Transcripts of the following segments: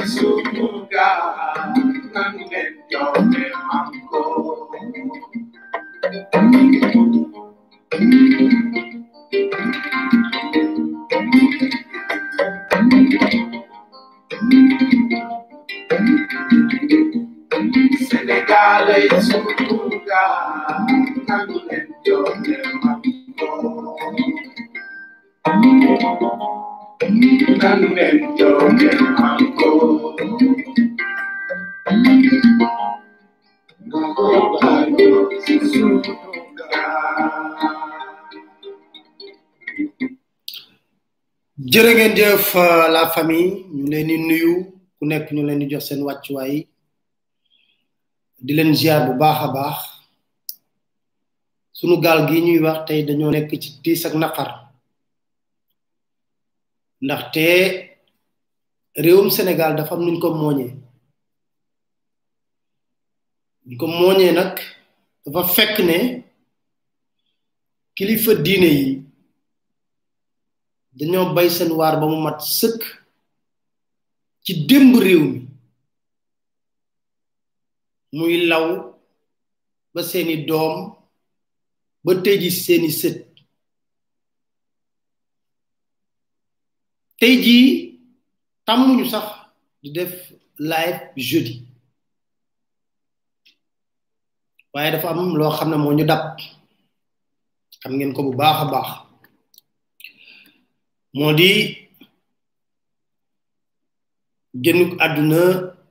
sunuga nan leen joxe manko Senegal ay sunuga nan leen joxe manko nan leen joxe manko jërë ngeen jëf euh, la famille ñu leen di nuyu ku nekk ñu leen di jox seen wàccuwaay di leen ziar bu baax a baax sunu gaal gi ñuy wax tey dañoo nekk ci tiis ak naqar ndaxte réewum Sénégal dafa am nuñ ko mooñee ñu ko mooñee nag dafa fekk ne kilifa diine yi dañoo bay seen waar ba mu mat sëkk ci démb réew mi muy law ba seeni doom ba tey ji seeni sët tey jii tàmmuñu sax di def live jeudi waaye dafa am loo xam ne moo ñu dab xam ngeen ko bu baax a baax moo di génnuk àdduna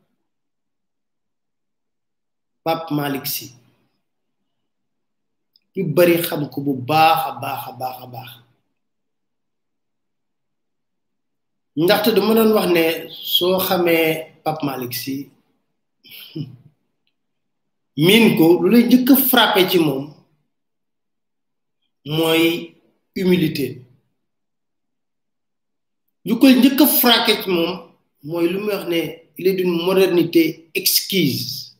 Pape Malick Sy ñu bari xam ko bu baax a baax a baax a baax ndaxte dama doon wax ne soo xamee Pape Malick Sy miin ko lu lay njëkk a frappé ci moom mooy humilité lu koy njëkk a frappé ci moom mooy lu muy wax ne il est d'une modernité exquise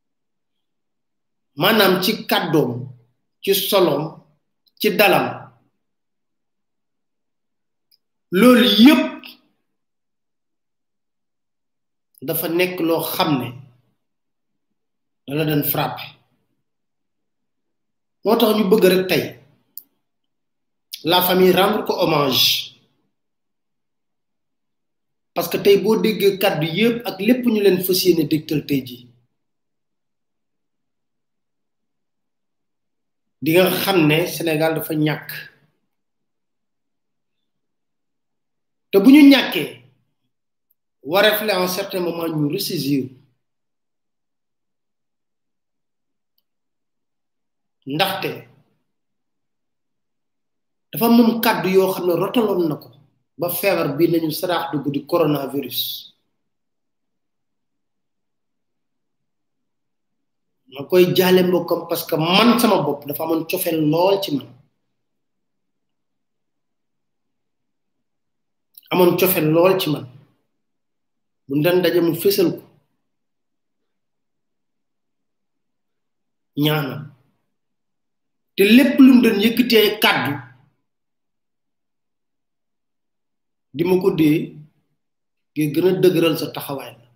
maanaam ci kàddoom ci solom ci dalam loolu yépp dafa nekk loo xam ne dala doon frappé moo tax ñu bëgg rek tey la famille rendre ko hommage parce que tey boo déggee kàddu yépp ak lépp ñu leen fas yéene dégtal tey ji di nga xam ne Sénégal dafa ñàkk te bu ñu ñàkkee wareef la en certain moment ñu ressaisir ndaxte dafa moom kàddu yoo xam ne rotaloon na ko ba feebar bi nañu saraax dugg di coronavirus ma koy jaale mbokkam parce que man sama bopp dafa amoon cofeel lool ci man amoon cofeel lool ci man bu ndan daje mu fésal ko ñaanam te lépp lu mu doon yëkkati ay kàddu di ma ko dee ngir gën a dëgëral sa taxawaay la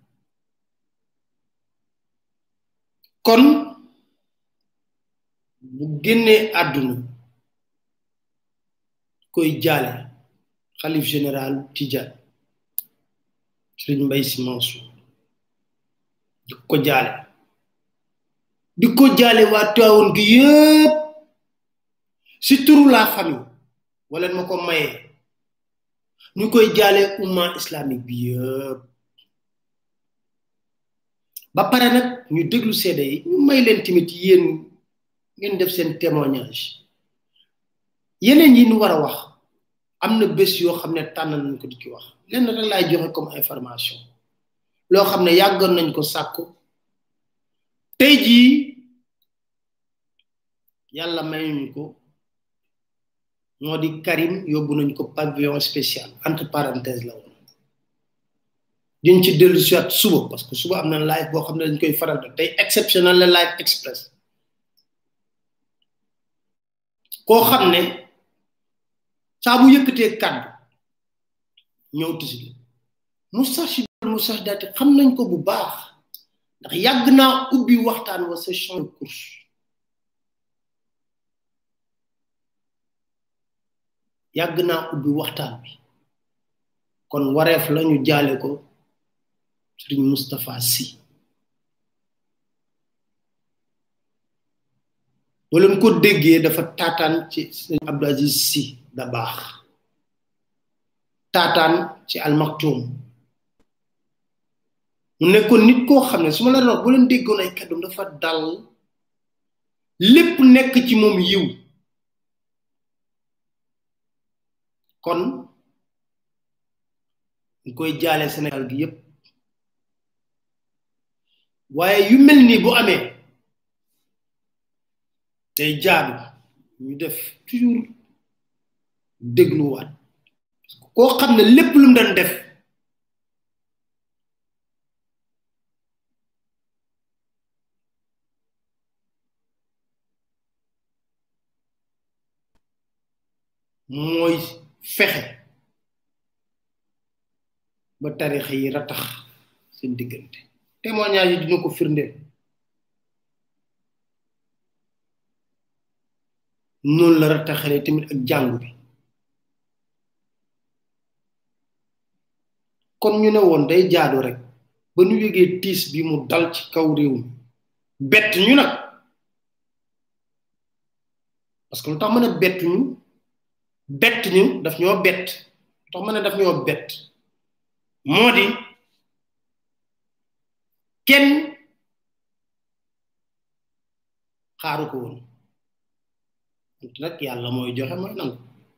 kon bu génnee àdduna koy jaale xalif général Tidiane sëriñ Mbay Si Mansour di ko jaale di ko jaale waa Tiwaawoon gi yëpp si turu la famille wala ma ko mayee ñu koy jaale umma islamique bi yëpp ba pare nag ñu déglu seede yi ñu may leen tamit yéen ngeen def seen témoignage yeneen yi ñu war a wax am na bés yoo xam ne tànn nañ ko di ci wax lenn rek laay joxe comme information loo xam ne yàggoon nañ ko sàkku tey jii yàlla mayuñu ko moo di Karim yóbbu nañ ko pavillon spécial entre parenthèse la woon diñ ci dellu siwaat suba parce que suba am na live boo xam ne dañ koy faral def tey exceptionnel la live express koo xam ne saa bu yëkkatee kàddu ñëw tisi Moustarchidine musahdaati xam nañ ko bu baax ndax yàgg naa ubbi waxtaan wa sa champ de course yàgg naa ubbi waxtaan bi kon wareef lañu jaale ko sëriñ Moustapha Sy boo leen ko déggee dafa taataan ci sëriñ Abdou Aziz Sy da baax taataan ci almaktum mu nekkoon nit koo xam ne su ma la wax boo leen déggoon ay kàddum dafa dal lépp nekk ci moom yiw kon ñu koy jaale Sénégal gi yépp waaye yu mel nii bu amee day jaadu ñu def toujours dégluwaat koo xam ne lépp lu mu doon def mooy fexe ba tarixa yi ratax seen diggante témoignage yi dina ko firndeel noonu la rataxale tamit ak jàngu bi kon ñu ne woon day jaadu rek ba ñu yëgee tiis bi mu dal ci kaw réew mi bett ñu nag parce que lu tax mën a bett ñu bett ñu daf ñoo bett lu tax mën a daf ñoo bett moo di kenn xaaru ko woon nag yàlla mooy joxe mooy nangu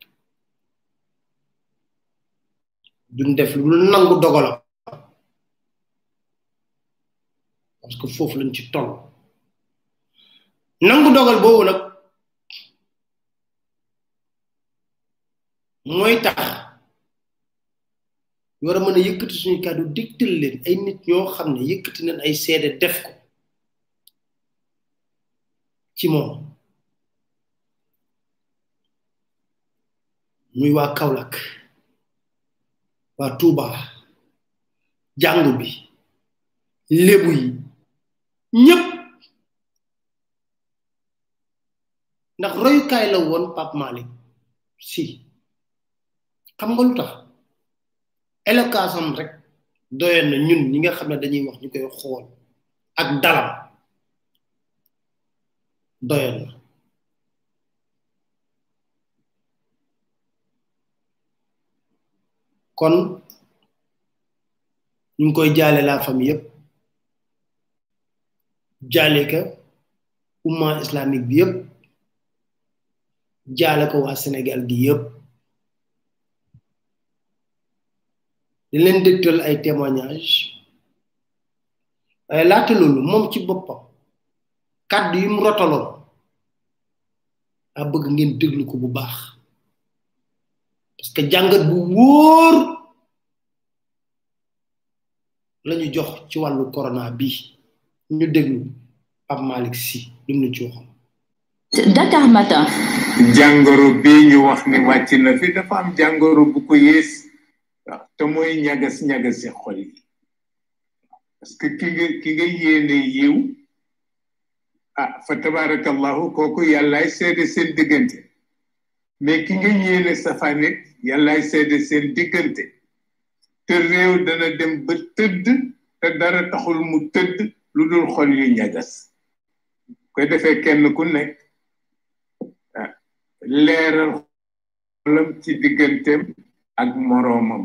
duñ def lu nangu dogalam parce que foofu lañ ci toll nangu dogal boobu nag mooy tax ñu war a mën a yëkkati suñu kàddu digtal leen ay nit ñoo xam ne yëkkati nañ ay seede def ko ci moom muy waa Kaolack waa Touba jàngu bi lébu yi ñépp ndax royukaay la woon Pape Malick si xam nga lu tax éloquence am rek doyoon na ñun ñi nga xam ne dañuy wax ñu koy xool ak dalam doyoon na kon ñu ngi koy jaale la famille yépp jaale ka umma islamique bi yépp jaale ko waa Sénégal gi yépp di leen dégtal ay témoignage waaye laata loolu moom ci boppam kàddu yi mu rotaloon a bëgg ngeen déglu ko bu baax parce que jàngat bu wóor lañu jox ci wàllu corona bi ñu déglu Pape Malick Sy lu mu ci waxoon Dakar Matin jàngoro bii ñu wax ni wàcc na fi dafa am jàngoro bu ko yées waaw te mooy ñagas ñagasi xol yi parce que ki nga ki nga yéene yiw ah fa tabarakallahu kooku yàllaay seede seen diggante mais ki nga yéene safanit yàllaay seede seen diggante te réew dana dem ba tëdd te dara taxul mu tëdd lu dul xol yu ñagas koy defee kenn ku nekk leeral xolam ci digganteem ak moroomam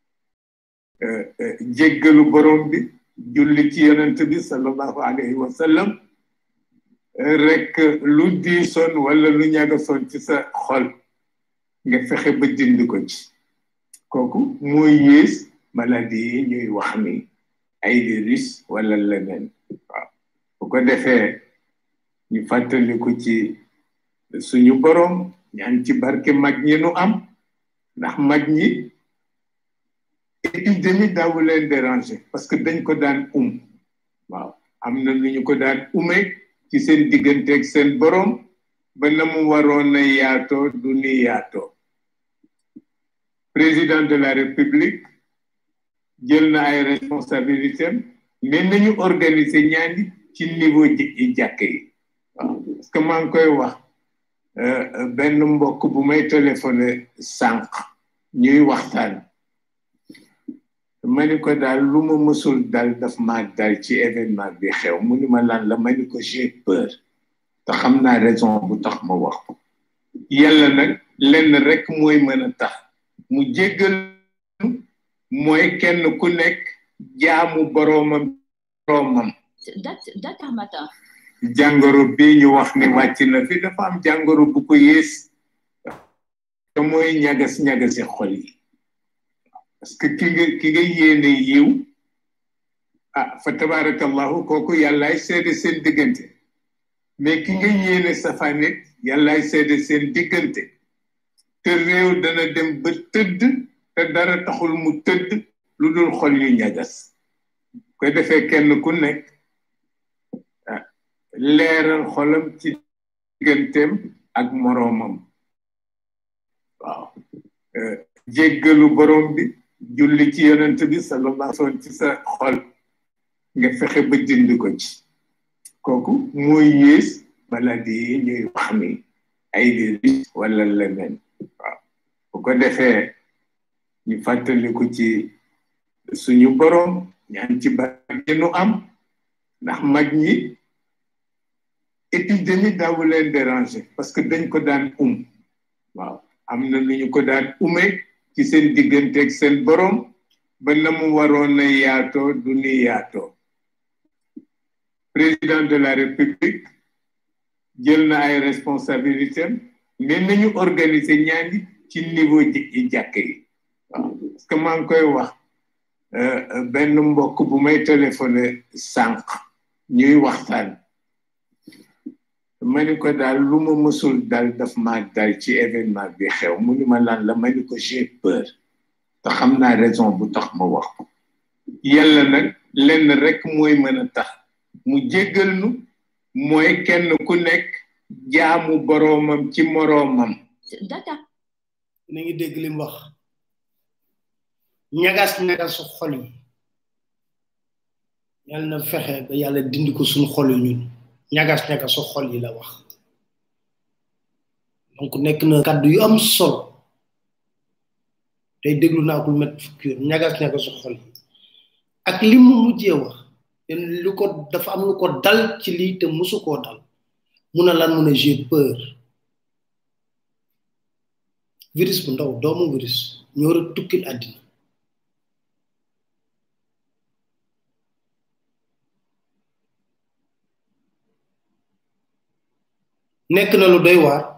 jéggalu borom bi julli ci yonent bi sallallahu alayhi wa sallam rek lu diisoon wala lu ñagasoon ci sa xol nga fexe ba dindi ko ci kooku mooy yées maladie yi ñuy wax ni ay virus wala leneen waaw bu ko defee ñu fàttaliku ci suñu borom ñaan ci barke mag ñi nu am ndax mag ñi épidémie daawu leen déranger parce que dañ ko daan um waaw am na nu ñu ko daan ume ci seen digganteeg seen borom ba na mu waroon a yaatoo du ni yaatoo président de la république jël na ay responsabilité am mais nañu organiser ñaani ci niveau ji jàkk yi waaw parce que maa ngi koy wax benn mbokk bu may téléphoné sànq ñuy waxtaan ma ni ko daal lu ma mësul dal daf ma dal ci événement bi xew mu ni ma lan la ma ni ko j'ai peur te xam naa raison bu tax ma wax ko yàlla nag lenn rek mooy mën a tax mu jéggal mooy kenn ku nekk jaamu boroomam boroomam Dakar Matin. jàngoro bii ñu wax ni wàcc na fi dafa am jàngoro bu ko yées te mooy ñagas ñagasi xol yi parce que ki nga ki nga yéene yiw ah fa tabarakallahu kooku yàllaay seede seen diggante mais ki nga yéene safanit yàllaay seede seen diggante te réew dana dem ba tëdd te dara taxul mu tëdd lu dul xol yu ñagas ko defee kenn ku nekk leeral xolam ci digganteem ak moroomam waaw jéggalu borom bi julli ci yonent bi sallallahu alayhi wasallam ci sa xol nga fexe ba dindi ko ci kooku mooy yées maladie yi ñuy wax ni ay virus wala leneen waaw bu ko defee ñu fàttaliku ci suñu borom ñaan ci barke nu am ndax mag ñi épidémie daawu leen déranger parce que dañ ko daan um waaw am na lu ñu ko daan ume ci seen digganteeg seen borom ba na mu waroon a yaatoo du ni yaatoo président de la république jël na ay responsabilité am mais nañu organiser ñaani ci niveau ji jàkk yi waaw parce que maa ngi koy wax benn mbokk bu may téléphoné sànq ñuy waxtaan ma ni ko daal lu ma mësul dal daf ma dal ci événement bi xew mu ni ma lan la ma ni ko j'ai peur te xam naa raison bu tax ma wax ko yàlla nag lenn rek mooy mën a tax mu jéggal nu mooy kenn ku nekk jaamu boroomam ci moroomam Dakar. na ngi dégg li mu wax ñagas ñagasu xol yi yàlla na fexe ba yàlla dindi ko suñu xol yi ñun ñagas ñagasu xol yi la wax donc nekk na kàddu yu am solo tey déglu naa ko lu met fukki yoon ñagas ñagasu xol yi ak li mu mujjee wax lu ko dafa am lu ko dal ci lii te musu koo dal mu ne lan mu ne j'ai peur virus bu ndaw doomu virus ñoo war a tukkil àddina nekk na lu doy waar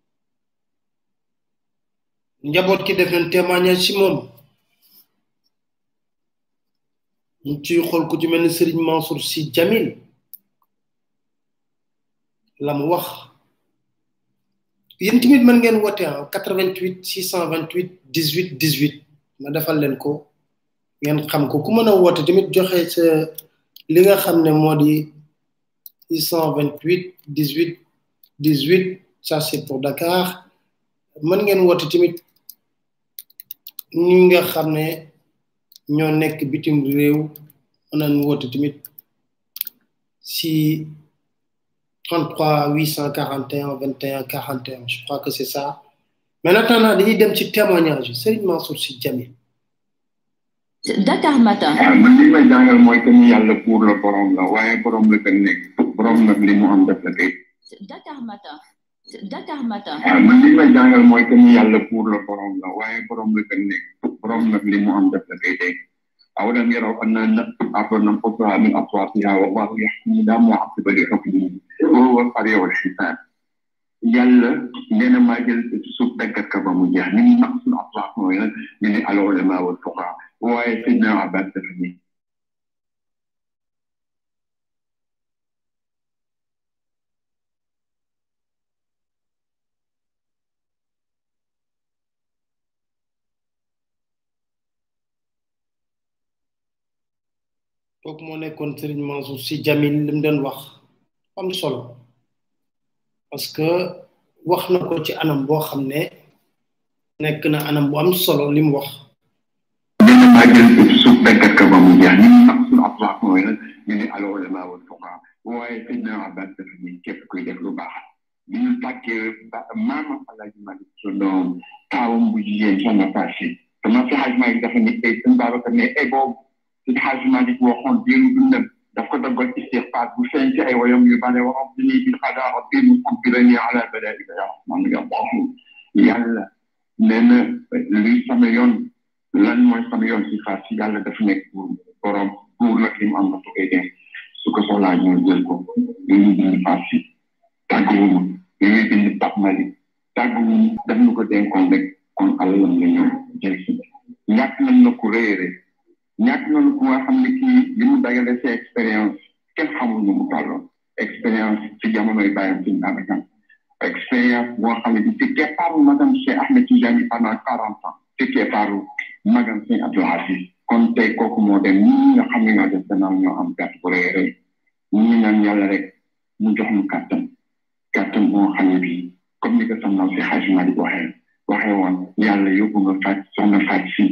njaboot ki def nañ témoignage ci moom ñu ciy xool ku ci mel ni Serigne Mansour Sy Jamil la mu wax yéen tamit mën ngeen woote ah 88 628 18 18 ma defal leen ko ngeen xam ko ku mën a woote tamit joxe sa li nga xam ne moo di 628 18 18 ça c'est pour Dakar mën ngeen woote tamit ñi nga xam ne ñoo nekk bitim réew mën nañ woote tamit si 33 841 21 41 je crois que c'est ça mais en attendant dañuy dem ci témoignage Serigne Mansour Sy Jamil Dakar Matin. waaw man li may jàngal mooy que ni yàlla pour la borom la waaye borom la gën nekk borom nag li mu am def la kay. Dakar Matin. Dakar Matin. waaw man li may jàngal mooy que ni yàlla pour la borom la waaye borom la gën nekk borom nag li mu am def la kay tey. أولم يروا أننا نأخذ ننقصها من أطرافها والله يحكم لا معقب لحكمه وهو القريع الحساب yàlla nee na maa jël suuf daggat ka ba mu jeex ni mu naq suñu atraaf mooy nag ñu ne al ulama wal fuqaa waaye sidna abbas dafa ni kooku moo nekkoon Serigne Mansour Sy Jamil li mu doon wax am solo parce que wax na ko ci anam boo xam ne nekk na anam bu am solo li mu wax nee na maa jël suuf daggat ko ba mu jeex ñun sax suñu atlaax mooy nag ñu ne aloo la maa woon fuqaa waaye sëñ na abbas dafa ni képp kuy def lu baax bi ñu tàkkee maama alaaji malik su doom taawam bu jigéen sama passé sama si xaaj malik dafa ni ay sëñ babacar ne ay boobu si xaaj malik waxoon diiru dundam daf ko daggal istixfaar bu feeñ ci ay woyam yu bale waxam bi ni bil xadaa rabbi mu kubbirani ala balaika ya rahman ya rahim yàlla nee na luy sama yoon lan mooy sama yoon si xaar si yàlla dafa nekk pour borom pour nag li mu am na tukkee dem su ko soxlaa ñoo jël ko ñu ñu bind faas si tàgguwuñu ñu ñuy bind Pape Malick tàgguwuñu daf ñu ko dénkoon rek kon alalam la ñëw jël si ñàkk nañ na ku réere ñàkk nañ ku nga xam ne kii li mu dagale si expérience kenn xamul nu mu tolloon expérience ci jamonoy bàyyam suñu abakan expérience boo xam ne bi ci keppaaru madame Cheikh Ahmed Tidiane pendant quarante ans ci keppaaru magam sëñ Abdou Aziz kon tey kooku moo dem ñi nga xam ne ñoo def gannaaw ñoo am gàtt bu rëy rëy ñi naan yàlla rek mu jox mu kàttan kàttan boo xam ne bii comme ni ko sama si xaaj Malick waxee waxee woon yàlla yóbbu nga faj soxna faj si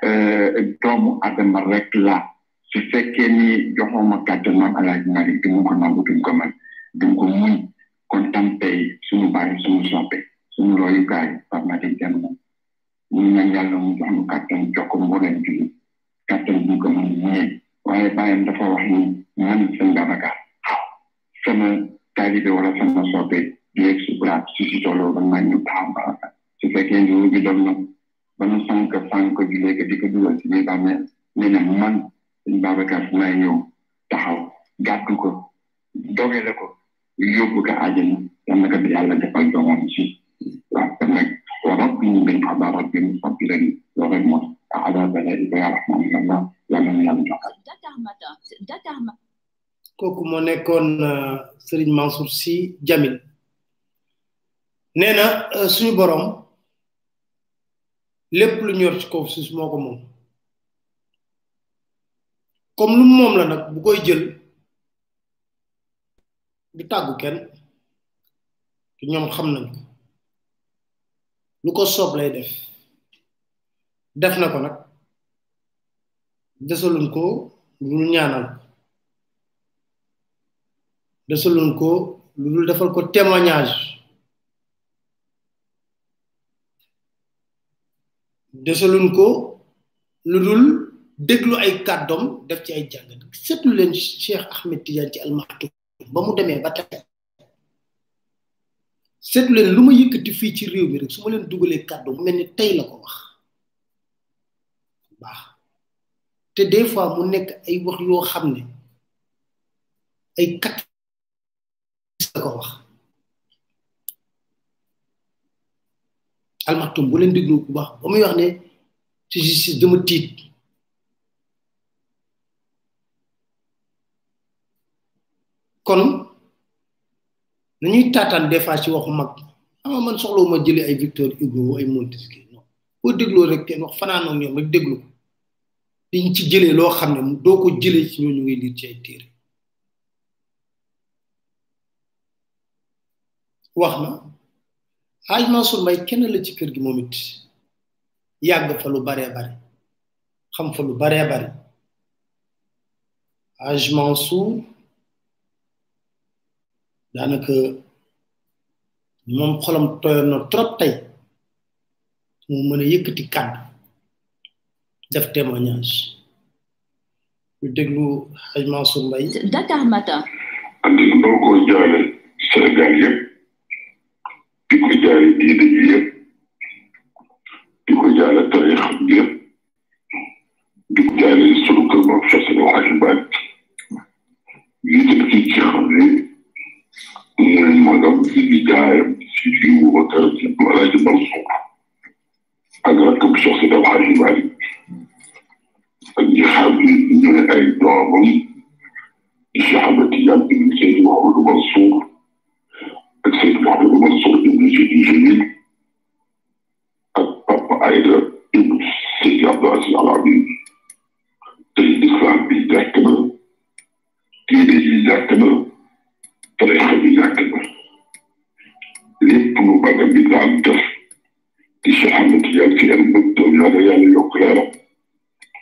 doomu adama rek la su fekkee ni joxoo ma kàttan man alaaj Malick du mu ko nangu du ko man du ko muñ kon tam tey suñu bàyyi suñu soppe suñu royukaay par Malick dem na ñu ñaan yàlla mu jox mu kàttan jox ko mbooleem jullit kàttan bu ko mën ñee waaye bàyyam dafa wax ni man sëñ Babacar sama taalibe wala sama soppe du yegg su braat su si tolloo ba maa ñu taxaw baraka su fekkee ni bi doon na ba nu sànq sànq bi léegi di ko dugal si biir bàmmeel nee na man sëñ Babacar fu may ñëw taxaw gàttu ko dogele ko yóbbu ko àjjana yal na ko yàlla defal doomam si waaw te nag وربي من قضاء ربي مصبرا وغير على بلائك يا رحمن يا الله يا من يرجع Dakar Matin. Dakar Matin. kooku moo nekkoon Serigne Mansour Sy Djamil nee na suñu borom lépp lu ñor ci kaw suuf moo ko moom comme lu moom la nag bu koy jël du tàggu kenn te ñoom xam nañ ko lu ko soob lay def def na ko nag desaluñ ko lu ñaanal ko desaluñ ko lu dul defal ko témoignage desaluñ ko lu dul déglu ay kàddoom def ci ay jàngat seetlu leen Cheikh Ahmed Tidiane ci almaxtum ba mu demee ba tey seetlu leen lu ma yëkkati fii ci réew mi rek su ma leen dugalee kàddu mu mel ni tey la ko wax baax te des fois mu nekk ay wax yoo xam ne ay kat la ko wax almaxtum bu leen déglu bu baax ba muy wax ne ci justice dama tiit kon nañuy taataan des fois ci waxu mag ama man soxlawu ma jëlee ay Victor Hugo ay Montesquieu non boo dégloo rek kenn wax fanaanoog ñoom rek déglu ko diñ ci jëlee loo xam ne doo ko jëlee ci ñooñu ngay liir ci ay téere wax na Haj Mansour Mbaye kenn la ci kër gi moom it yàgg fa lu baree bare xam fa lu baree bare Haj Mansour daanaka moom xolam toyoon na trop tey mu mën a yëkkati kàddu def témoignage ñu déglu Haj Mansour Mbaye Dakar Matin. àddina boo ko jaale Sénégal yëpp di ko jaale diine ji yëpp di ko jaale tarix bi yëpp di ko jaale sunu kër moom Cheikh Sidi Hadji Malick yi tëdd ci ci xam ne mooy magam di di jaayam si fi Boubacar si Alaaji Mansour ak rakkam Cheikh Sidi Hadji Malick ak ñi xam ne ñooy ay doomam Cheikh Ahmed Tidiane ibn Seydi Mouhamadou Mansour ak Seydi Mouhamadou Mansour ibn Seydi Jamil ak Papa Aïda ibn Seydi Abdou Aziz Al Amin tey islam bi jàkk na diine yi jàkk na tarixa bi jàkk na lépp lu bagam bi daan def di Cheikh Ahmed Tidiane ci yan bëgg doom yàlla yàlla yokk leeram di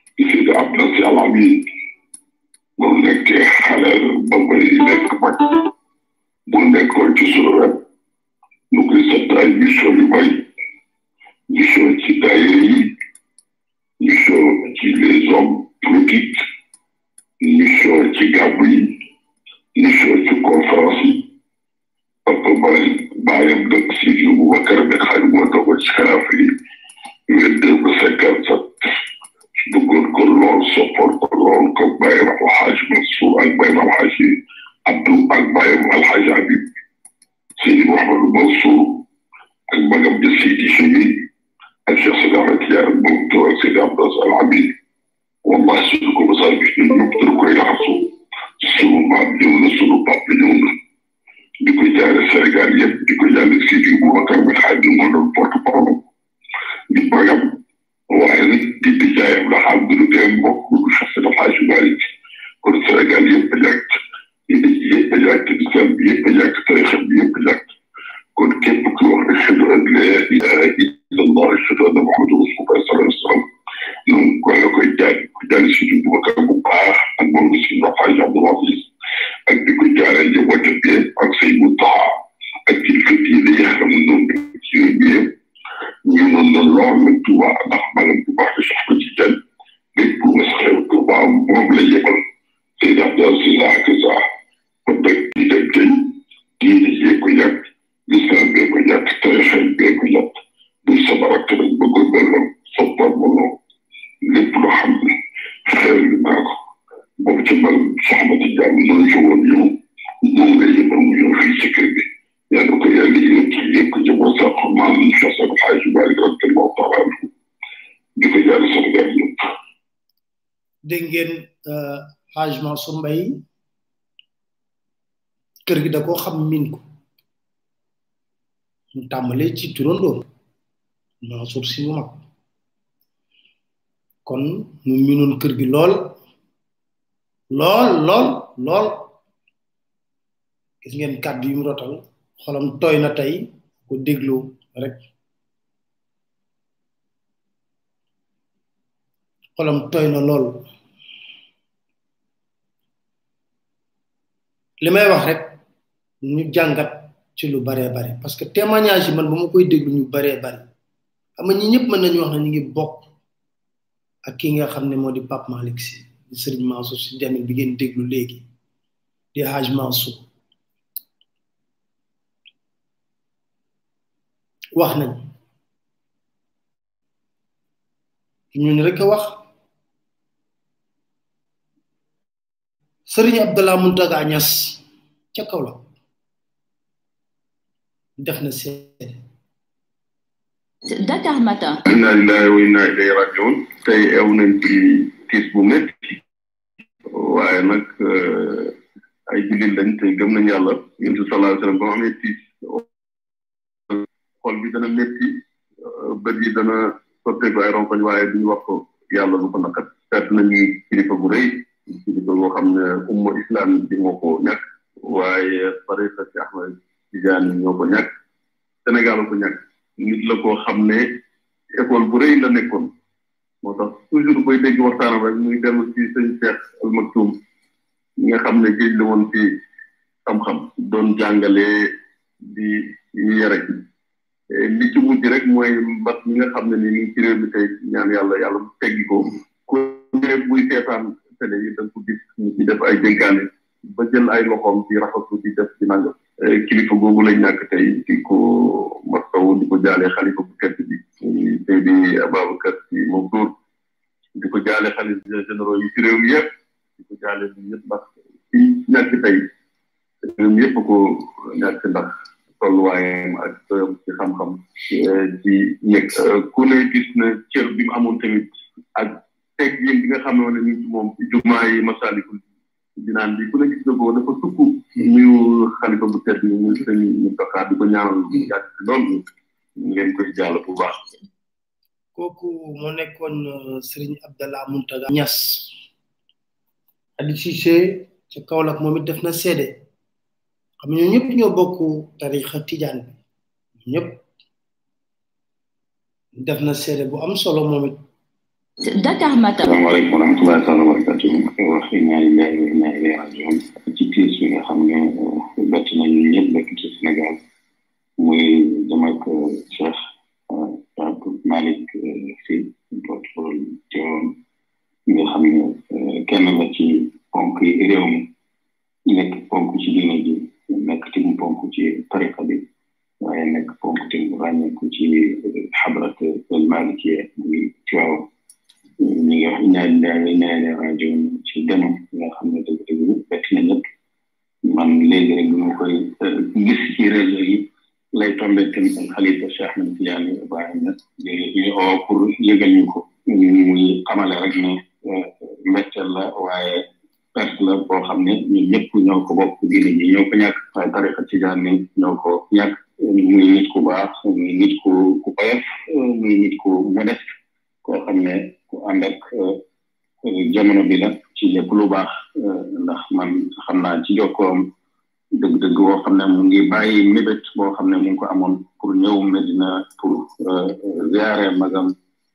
Seydi Abdou Si Alamin bu nekkee xale ba bay nekk mag bu nekkoon ci sunu wet nu koy sant ay mission yu bari mission ci daayira yi mission ci les hommes politiques mission ci gàmmu yi mission ci conférence yi papa bàyyi bàyyam dëkk si yu bu Bakar bi xaaj moo dogo ci xalaaf yi vingt deux ba cinquante sept bëggoon ko lool soppoon ko lool ko bàyyam alxaaj Mansour ak bàyyam alxaaj Abdou ak bàyyam alxaaj Habib Seydi Mouhamadou Mansour ak magam ja Seydi Chemi ak Cheikh Sidi Ahmed Tidiane moom to ak Seydi Abdou Al Amin wallahi suñu ko mos a gis ñun ñëpp dañ koy raxasu sunu maam ñëw na sunu papa ñëw na di ko jaare Sénégal yëpp di ko jaare Seydi Boubacar bi xaaj moo doon porte parole di magam waaye nag di di jaayam la xam du tee mbokk du Cheikh Sidi Hadj Malick kon Sénégal yëpp a ñàkk yëpp a ñàkk islam bi yëpp a ñàkk tarixa bi yëpp a ñàkk kon képp ku wax ashhadu an la ilaha illa allah ashhadu anna muhammadu rasulullah sallallahu alayhi wa sallam noonu ko la koy jaay ko jaay si du Boubacar bu baax ak moom si ndox Hadj Abdoul Aziz ak di ko jaaree njabootam bi ak say mu taxa ak kilifa diine yi xam noonu ci réew mi yëpp ñu noonu la lool la Touba ndax maanaam bu baax di sax ko ci jën lépp lu ma xew Touba moom la yebal Seydi Abdou Aziz ak sa kon nag di dem tey diine yee ko yàgg lislam bee ko yàgg tarixa bee ko yàgg bu sama rakk nag bëggoon na lool soppal ma lool lépp loo xam ne xew li naa ko boobu ci man soxna ci jàmm noonu ci woon yow moom la yebal mu ñëw fii ci kër gi yàlla ko yàlla yëg ci yëg ko ci boo sax maam Cheikh Sall Hadj Malick radiyallahu taala anhu di ko yàlla Sénégal yëpp dégg ngeen Hadj Mansour Mbaye kër gi da koo xam min ko mu tàmbalee ci turandoom Mansour si mu mag kon mu minoon kër gi lool lool lool lool gis ngeen kàddu yi mu rotal xolam tooy na tey ko déglu rek xolam tooy na lool li may wax rek ñu jàngat ci lu baree bare parce que témoignage yi man ba ma koy déglu ñu baree bari xam nga ñi ñëpp mën nañu wax ne ñu ngi bokk ak ki nga xam ne moo di Pape Malick Sy di Serigne Mansour Sy Djamil bi ngeen déglu léegi di Hadj Mansour wax nañ ñun rek a wax Serigne Abdallah Muntaga Niass ca kaw la def na seede Dakar Matin. inna lillahi wa inna ilayhi rajiun tey ew nañ ci tiis bu métti waaye nag ay jullit lañ tey gëm nañ yàlla yonent bi sallallahu alayhi wa sallam ba mu amee tiis xol bi dana métti bët yi dana sotteeku ay ronkoñ waaye duñu wax ko yàlla lu ko nakat seet nañu kilifa bu rëy kilifa boo xam ne umma islam bi moo ko ñàkk waaye tariqa ci Ahmad Tidiane ñoo ko ñàkk Sénégal ko ñàkk nit la koo xam ne école bu rëy la nekkoon moo tax toujours koy dégg waxtaanam rek muy dellu ci sëñ Cheikh Al Maktoum ñi nga xam ne géej la woon ci xam-xam doon jàngale di yare li ci mujj rek mooy mbas mi nga xam ne ni ni ci réew mi tey ñaan yàlla yàlla mu teggi ko ku ne buy seetaan télé yi da nga ko gis ñu ci def ay dénkaane ba jël ay loxoom ci raxasu di def ci nangam kilifa googu lañ ñàkk tey di ko masawu di ko jaale xalifa bu tedd bi tey di Ababacar si Mansour di ko jaale xalifa généraux yi ci réew mi yëpp di ko jaale bi ñëpp ndax ci ñàkk tey réew mi yëpp ko ñàkk ndax tolluwaayam ak doyam ci xam-xam ci ñëkk ku ne gis na cër bi mu amoon tamit ak teg yéen bi nga xam ne ñu ci moom ci jumaa yi masalikul dinaan bi ku ne gis na ko dafa sukk nuyu xalifa bu tedd bi ñu sëñ ñu doxaat di ko ñaanal yàgg ci lool ngeen koy jàll bu baax kooku moo nekkoon Serigne Abdallah Muntaga Niass Adi Cissé ca Kaolack moom it def na seede xam ñoo ñëpp ñoo bokk tarixa tijaan bi ñëpp def na seede bu am solo moom it Dakar Matin. salaamaaleykum wa rahmatullahi taala wa barakatuh wax inna lillahi wa inna ilayhi rajiun ci tiis bi nga xam ne bett nañu ñëpp bekk ci Sénégal muy dem ak Cheikh Abdou Malick Sy porte-parole Tivaouane nga xam ne kenn la ci ponk yi réew mi nekk ponk ci diine ji nekk tim ponk ci tariqa bi waaye nekk ponk tim ràññeeku ci xabrat al Malikiya muy Tivaouane ñi nga wax ñaari daal ñaari rajo ci demam nga xam ne dëgg dëgg bett na ñëpp man léegi rek ñu koy gis ci réseau yi lay tombé tamit ak xalifa Cheikh Ahmed Tidiane Ibrahima ñu oo pour yëgal ñu ko muy xamale rek ne mbetteel la waaye perte la boo xam ne ñun ñëpp ñoo ko bokk diine ji ñoo ko ñàkk waaye tariqa Tidiane ñoo ko ñàkk muy nit ku baax muy nit ku ku oyof muy nit ku modeste koo xam ne ku ànd ak jamono bi la ci lépp lu baax ndax man xam naa ci jokkoom dëgg-dëgg boo xam ne mu ngi bàyyi mébét boo xam ne mu ngi ko amoon pour ñëw Medina pour ziare magam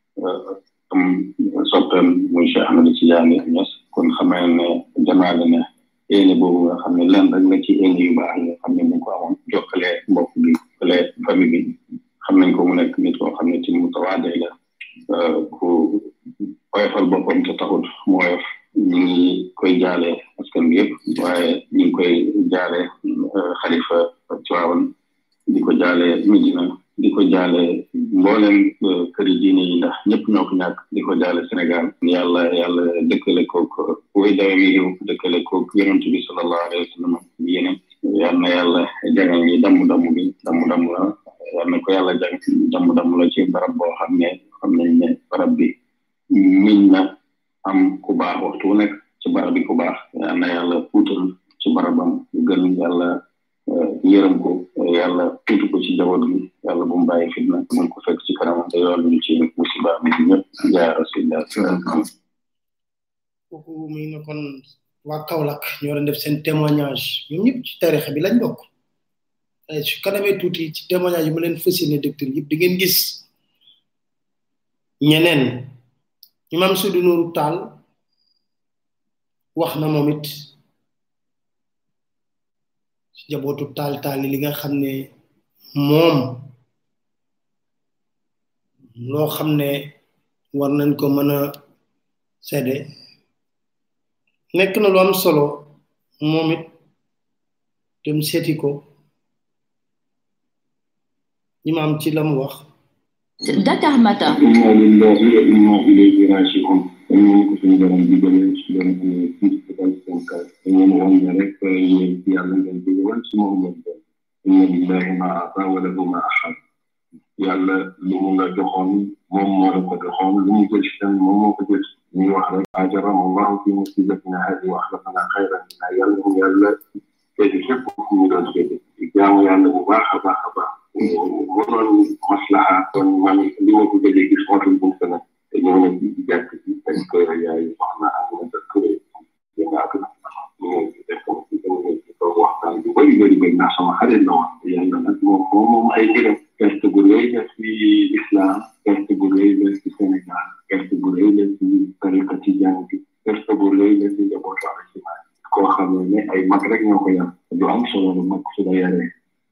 am soppeem muy Cheikh Ahmed Tidiane Niass kon xamee ne jamaale ne éene boobu nga xam ne lenn rek la ci éene yu baax yi nga xam ne mu ngi ko amoon jokkale mbokk bi jokkale famille bi xam nañ ko mu nekk nit koo xam ne ci mu tawaadee la ku oyofal boppam te taxut mu oyof ñu ngi koy jaale askan bi yëpp waaye ñu ngi koy jaale xalifa Tiwaawan di ko jaale Medina di ko jaale mboolem këri diine yi ndax ñëpp ñoo ko ñàkk di ko jaale Sénégal yàlla yàlla dëkkale kook way dawe mi réew dëkkale kook yonent bi sallallahu alayhi wa sallam yeneen yal na yàlla jagal ñi damm damm bi damm damm la yal na ko yàlla jag damm damm la ci barab boo xam ne xam nañ ne barab bi miñ na am ku baax waxtu wu nekk ci barab bi ku baax yal na yàlla puutal ci barabam gën yàlla yërëm ko yàlla tuuti ko ci jaboot gi yàlla bu mu bàyyi fitna mun ko fekk ci kanam te yoon ñu ci musiba mi ñëpp jaay rasulillah kooku muy ne kon waa Kaolack ñoo doon def seen témoignage ñoom ñëpp ci tarixa bi lañ bokk su kanamee tuuti ci témoignage yi ma leen fas yéene docteur yëpp di ngeen gis ñeneen imam Sudi Nuuru Taal wax na moom it ci jabootu taal taal li nga xam ne moom loo xam ne war nañ ko mën a sedde nekk na lu am solo moom it dem seeti ko imam ci la mu wax Dakar Matin. inna lillahi wa inna ilayhi raji'un dañu ko suñu borom digale ci doon amee fii ci dal seen kaw dañu wan ne rek yéen ci yàlla ngeen jóge wan ci moom ngeen dem inna lillahi ma ata wa lahu ma ahad yàlla lu mu la joxoon moom moo la ko joxoon lu mu jël ci tamit moom moo ko jël ñuy wax rek ajaram allahu fi musibatina hadi wa axlafana xayran minha yàlla mu yàlla féete fépp fu ñu doon féete jaamu yàlla bu baax a baax a baax mu doon maslaha kon man li ma ko gëjee gis mootul bu feneen te ñëw na ci jàkk ci dañ ko yaay soxna am na sa kër yéen ak na ñu ngi ci def ko ci dama ci ko waxtaan bu bëri bëri bëri ndax sama xarit la woon yàlla nag moom moom moom ay mbiram perte bu rëy la ci islam perte bu rëy la ci Sénégal perte bu rëy la ci tariqa ci jàng bi perte bu rëy la ci njabootu alasimaan koo xam ne ay mag rek ñoo ko yar du am solo lu mag su la yaree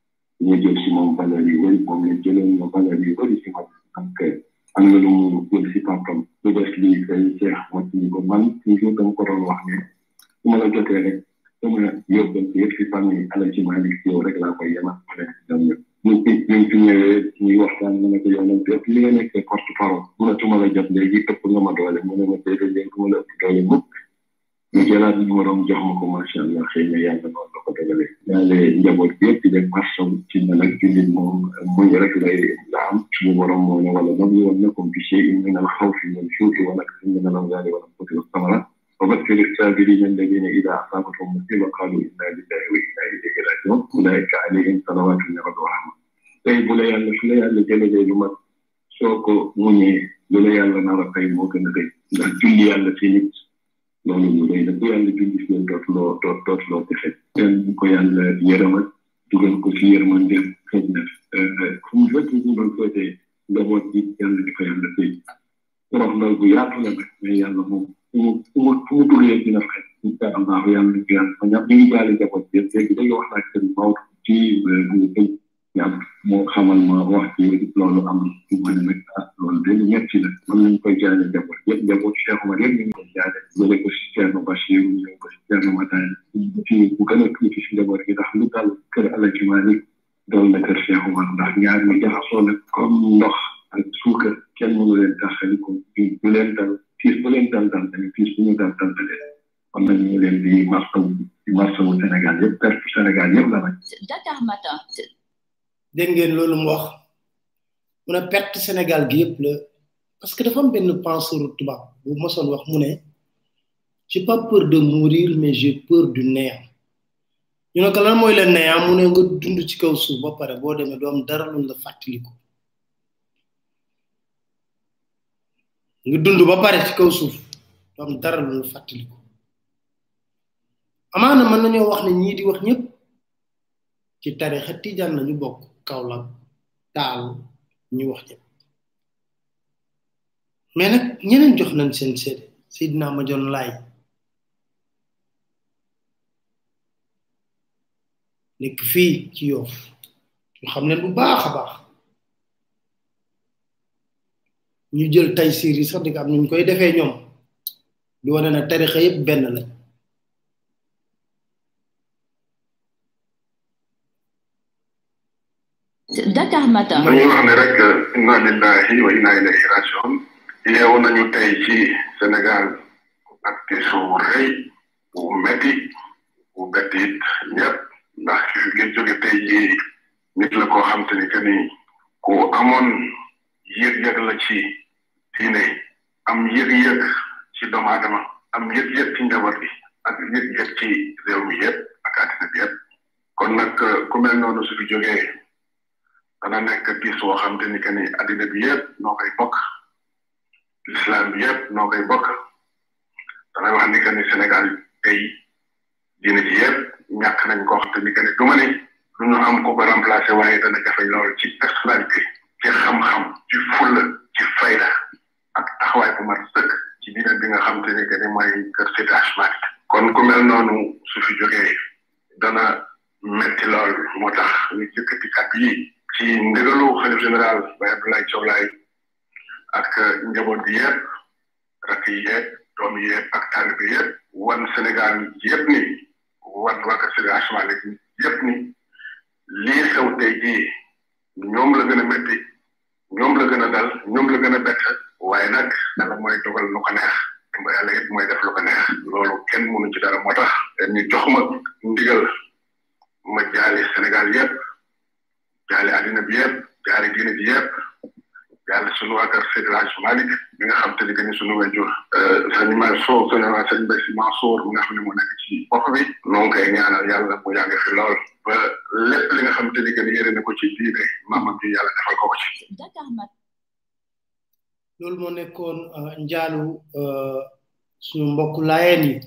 ñu jël si moom valeur yu bëri moom la jëloon na valeur yu bëri si man donc am na lu mu jël si papam lu des lii say ceex ma ci ko man toujours dama ko doon wax ne su ma la jotee rek sama yóbbal yëpp si famille ala ci Malick si yow rek laa koy yema ma nekk si ñoom ñëpp ñu fi ñu fi ñëwee ñuy waxtaan ma ne ko yow nag lépp li nga nekkee porte parole mënatuma la jot léegi ëpp nga ma doole mu ne ma déedéet léegi ma la ëpp doole mukk ñu jëlaat numéro jox ma ko macha allah xëy na yàlla noonu la ko dogalee yàlla njaboot bi yëpp di def marsaw ci na nag jullit moom muñ rek lay la am suñu borom moo ne wala nag yoon nakum bi shay'in min al xawfi wal juu'i wa naqsin min al amwali wal anfusi was samarat wa bashir as-sabirin alladhina idha asabatuhum musiba qalu inna lillahi wa inna ilayhi raji'un ulaika alayhim salawatu min rabbihim wa rahma tey bu la yàlla su la yàlla jëlee lu mat soo ko muñee lu la yàlla nar a tey moo gën a rëy ndax julli yàlla ci nit loolu lu rëy la bu yàlla julli si leen dootuloo doot dootuloo texe ten bu ko yàlla yërëmal dugal ko ci yërmande xëy na fu mu fekk ñu doon féetee njaboot bi yàlla di ko yàlla fay rox ndal bu yaatu la nag mais yàlla moom fu mu fu mu fu mu duggee dina fekk incha allah yàlla nañ ko yàlla ma ñam ñu ngi jaale jaboot bi léegi dañuy wax ak seen Maodo ci bu tëj yàlla moo xamal ma wax ci loolu am ci ma ne nag ah loolu dañu metti la mën nañ koy jaale jaboot yëpp jaboot Cheikh Omar yëpp ñu ngi koy jaale jële ko si Thierno Bachir ñëw ko si Thierno Matane ci bu gën a tuuti si jaboot gi ndax lu dal kër Alaji Malik dal na kër Cheikh Omar ndax ñaar ñi jaxasoo nag comme ndox ak suukar kenn mënu leen taxali ko fii bu leen dal fiis bu leen dal dal tamit fiis bu ñu dal dal tamit kon nag ñu leen di marsawu di marsawu Sénégal yëpp perte Sénégal yëpp la nag Dakar Matin. dégg ngeen loolu mu wax mu ne perte Sénégal gi yëpp la parce que dafa am benn penseur tubaab bu mosoon wax mu ne j'ai pas peur de mourir mais j'ai peur du néant ñu ne ko lan mooy la néant mu ne nga dund ci kaw suuf ba pare boo demee doo am dara luñ la fàttaliku nga dund ba pare ci kaw suuf doo am dara luñ la fàttaliku amaana mën nañoo wax ne ñii di wax ñëpp ci tarixa tijaan nañu bokk Kaolack taal ñu wax ñëpp mais nag ñeneen jox nañ seen seede Seydina Majon Laay nekk fii ci yoof ñu xam leen bu baax a baax ñu jël tay siir yi sax di ko am nuñ koy defee ñoom di wane na tarixa yëpp benn lañ Dakar Matin. dañuy wax ne rek inna lillahi wa inna ilayhi rajiun yeewu nañu tey ci Sénégal ak tiisu bu rëy bu metti bu betti it ñëpp ndax ki jóge tey ji nit la koo xam te ni que ni ku amoon yëg-yëg la ci diine am yëg-yëg ci doomu aadama am yëg-yëg ci njaboot bi ak yëg-yëg ci réew mi yëpp ak àddina bi yëpp kon nag ku mel noonu su fi jógee dana nekk tiis woo xam te ni que ni addina bi yëpp noo koy bokk l'islam bi yëpp noo koy bokk damay wax ni que ni Sénégal tey diine ji yëpp ñàkk nañ koo xam te ni que ni du ma ni lu ñu am ko ko remplacé waaye dana jafe lool ci personnalité ci xam-xam ci fulla ci fayda ak taxawaay bu mat sëkk ci diine bi nga xam te ni que ni mooy kër Seydi Hadji Malick kon ku mel noonu su fi jógee dana metti lool moo tax ñu jëkkati kàddu yi ci ndigalu xalif général Baye Abdoulaye Thiaw Laye ak njaboot gi yëpp rakk yi yëpp doom yi yëpp ak taalib yi yëpp wan Sénégal yëpp ni wan waa kër Seydi Hadji Malick yëpp ni lii xew tey jii ñoom la gën a métti ñoom la gën a dal ñoom la gën a bett waaye nag yàlla mooy dogal lu ko neex ba yàlla it mooy def lu ko neex loolu kenn mënu ci dara moo tax ñu jox ma ndigal ma jaali Sénégal yëpp jaale àddina bi yëpp jaale diine bi yëpp jaale sunu waa kër Seydi Hadji Malick bi nga xam te ni que ni sunu wajur sëñ Mansour sëñ sëñ Mbaye Sy Mansour mi nga xam ne moo nekk ci bopp bi noo ngi koy ñaanal yàlla mu yàgg fi lool ba lépp li nga xam te ni que ni yéene na ko ci diine maamam bi yàlla defal ko ko ci. Dakar Matin. loolu moo nekkoon njaalu suñu mbokk laayeen yi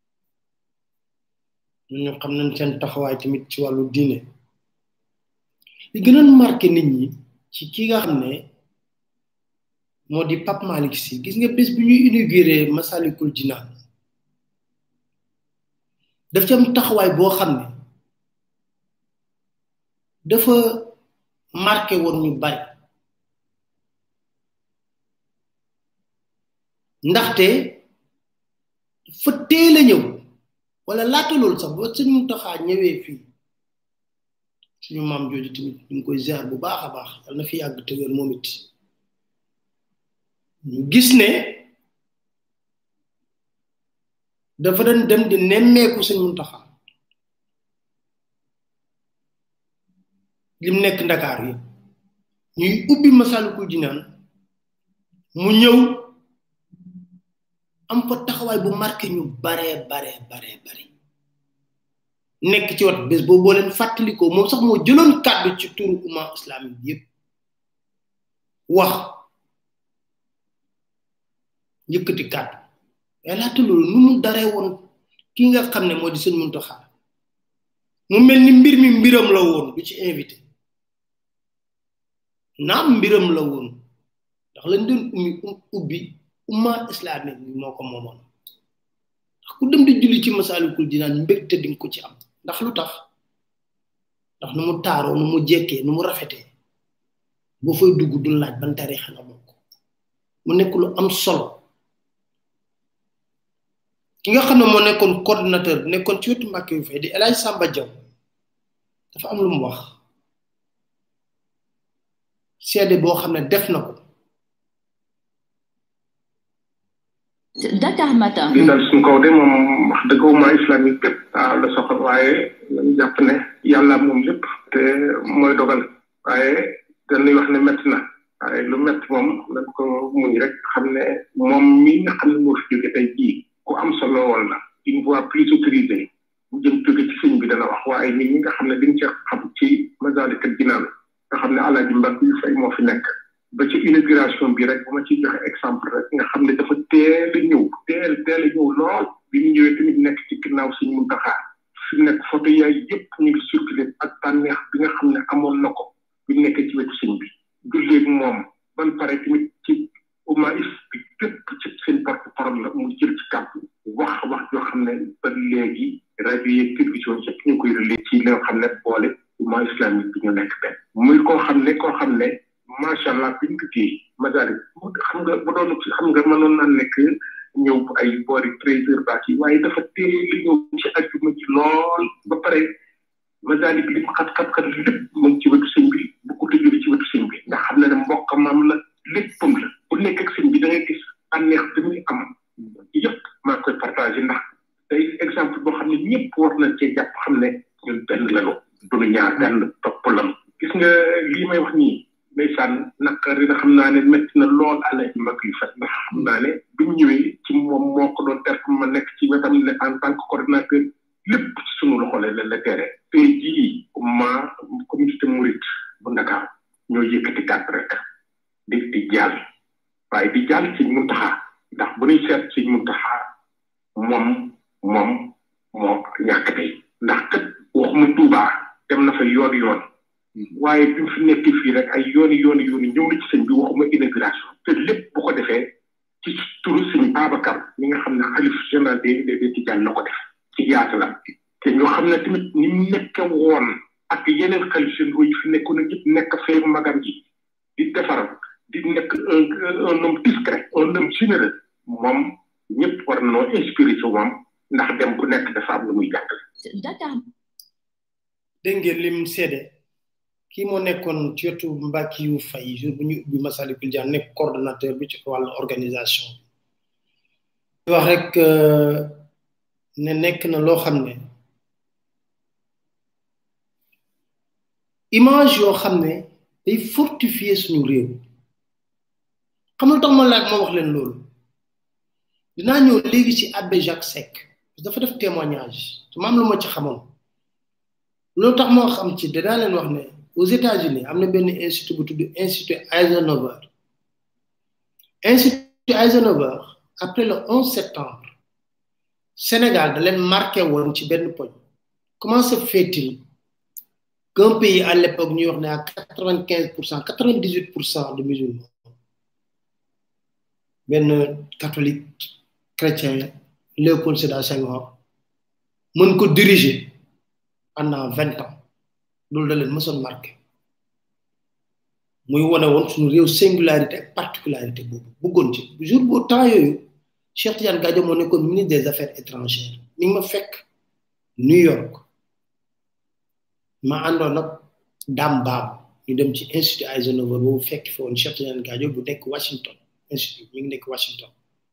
ñu xam nañ seen taxawaay tamit ci wàllu diine li gënoon marqué nit ñi ci ki nga xam ne moo di Pape Malick Sy gis nga bés bi ñuy inauguré Masalikul Jinaan daf ci am taxawaay boo xam ne dafa marqué woon ñu bari ndaxte fa teel a ñëw wala laata loolu sax ba sëñ Muntaxa ñëwee fii suñu maam jooju tamit ñu ngi koy ziar bu baax a baax yal na fi yàgg te wér moom it ñu gis ne dafa doon dem di nemmeeku sëñ Muntaxa lim nekk Ndakaar yi ñuy ubbi Masalikul Jinaan mu ñëw am fa taxawaay bu marqué ñu baree baree baree bare nekk ci wat bés boobu boo leen fàttalikoo moom sax moo jëloon kàddu ci turu umma islamique bi yëpp wax yëkkati kàddu waaye laata loolu nu mu daree woon ki nga xam ne moo di sëñ Muntaxa mu mel ni mbir mi mbiram la woon du ci invité naam mbiram la woon ndax lañ doon ummi ubbi umma islamique bi moo ko moomoon ndax ku dem di julli ci masalikul jinaan mbégte di nga ko ci am ndax lu tax ndax nu mu taaroo nu mu jekkee nu mu rafetee boo fay dugg du laaj ban tarixa nga bokk mu nekk lu am solo ki nga xam ne moo nekkoon coordinateur bi nekkoon ci wetu mbàkke yu fay di El Hadj Samba Diaw dafa am lu mu wax seede boo xam ne def na ko Dakar Matin. li dal suñ kaw de moom wax dëgg umma islamique bépp waaw la soxal waaye lañu jàpp ne yàlla moom lépp te mooy dogal waaye dañuy wax ne métti na waaye lu métti moom dañ ko muñ rek xam ne moom mi nga xam ne moo fi jóge tey jii ku am solo woon la une voix plus autorisée mu jëm jóge ci sëñ bi dana wax waaye nit ñi nga xam ne dañ ci xam ci Masaalikul Jinaan nga xam ne alaaji mbakk yu fay moo fi nekk ba ci inauguration bi rek bu ma ciy joxe exemple rek nga xam ne dafa teel a ñëw teel teel a ñëw lool bi mu ñëwee tamit nekk ci ginnaaw sëñ Muntaxa fi nekk photo yaay yëpp ñu ngi circulé ak tànneex bi nga xam ne amoon na ko bi nekk ci wetu sëñ bi julleeg moom ban pare tamit ci umma bi képp ci seen porte parole la mu jël ci kàddu wax wax yoo xam ne ba léegi rajo yeeg télévision yëpp ñu koy relais ci li nga xam ne boole umma islamique bi ñu nekk benn muy koo xam ne koo xam ne macha allah biñ ko téye Masalik xam nga bu doon xam nga mënoon na nekk ñëw ay boori treize heures baax yi waaye dafa teel li ñëw ci ajjuma ji lool ba pare Masalik li mu xat xat xat lépp mu ngi ci wetu sëñ bi bu ko tëjee ci wetu sëñ bi ndax xam na ne mbokk maam la léppam la bu nekk ak sëñ bi da ngay gis ànneex bi muy am yëpp maa koy partagé ndax day exemple boo xam ne ñëpp war nañ cee jàpp xam ne ñun benn lañu duñu ñaar benn topp lañu gis nga lii may wax nii ndeysaan naqari na xam naa ne métti na lool àlla ci mag yu fat ndax xam naa ne bi mu ñëwee ci moom moo ko doon ter ma nekk ci wetam ne en tant que coordinateur lépp ci sunu loxo la la tere tey jii ma communauté mouride bu Ndakaar ñoo yëkkati kàtt rek di di jàll waaye di jàll ci muntaxa ndax bu ñuy seet ci muntaxa moom moom moo ñàkk tey ndax kat waxuma Tuubaa dem na fa yoon yoon waaye bi mu fi nekk fii rek ay yooni yooni yooni ñëw na ci sëñ bi waxuma inauguration te lépp bu ko defee ci turu sëñ Babacar mi nga xam ne xalif général des des Tidiane la ko def ci yaatu la te ñoo xam ne tamit ni mu nekk woon ak yeneen xalif généraux yi fi nekkoon ak yëpp nekk fee magam ji di defar di nekk un un homme discret un homme généreux moom ñëpp war nañoo inspiré ci moom ndax dem ku nekk dafa am lu muy jàngale. Dakar. dégg ngeen lim seede kii moo nekkoon ci wetu Mbacke yu fay jour bu ñu ubbi Massalikul Jinaan nekk coordonnateur bi ci wàllu organisation bi wax rek ne nekk na loo xam ne image yoo xam ne day fortifier suñu réew xam nga tax ma laaj ma wax leen loolu dinaa ñëw léegi ci abbé Jacques Seck dafa def témoignage te ma am lu ma ci xamoon loolu tax moo xam ci danaa leen wax ne aux États-Unis am na benn institut bu tudd institut Eisenhower institut Eisenhower après le 11 septembre Sénégal da leen marqué woon ci benn poñ comment se fait-il qu'un pays à l'époque ñuy wax ne à quatre vingt quinze pour cent quatre vingt dix huit pour cent de musulmans benn catholique chrétien Léopold Sédar Senghor mën ko diriger pendant vingt ans loolu da leen mësoon marqué muy wane woon suñu réew singularité ak particularité boobu bëggoon ci jour boo temps yooyu Cheikh Tidiane Gadio moo nekkoon ministre des affaires étrangères mi ngi ma fekk New York ma àndoon ak Dame Babou ñu dem ci institut Eisenhower boobu fekk fi woon Cheikh Tidiane Gadio bu nekk Washington institut mi ngi nekk Washington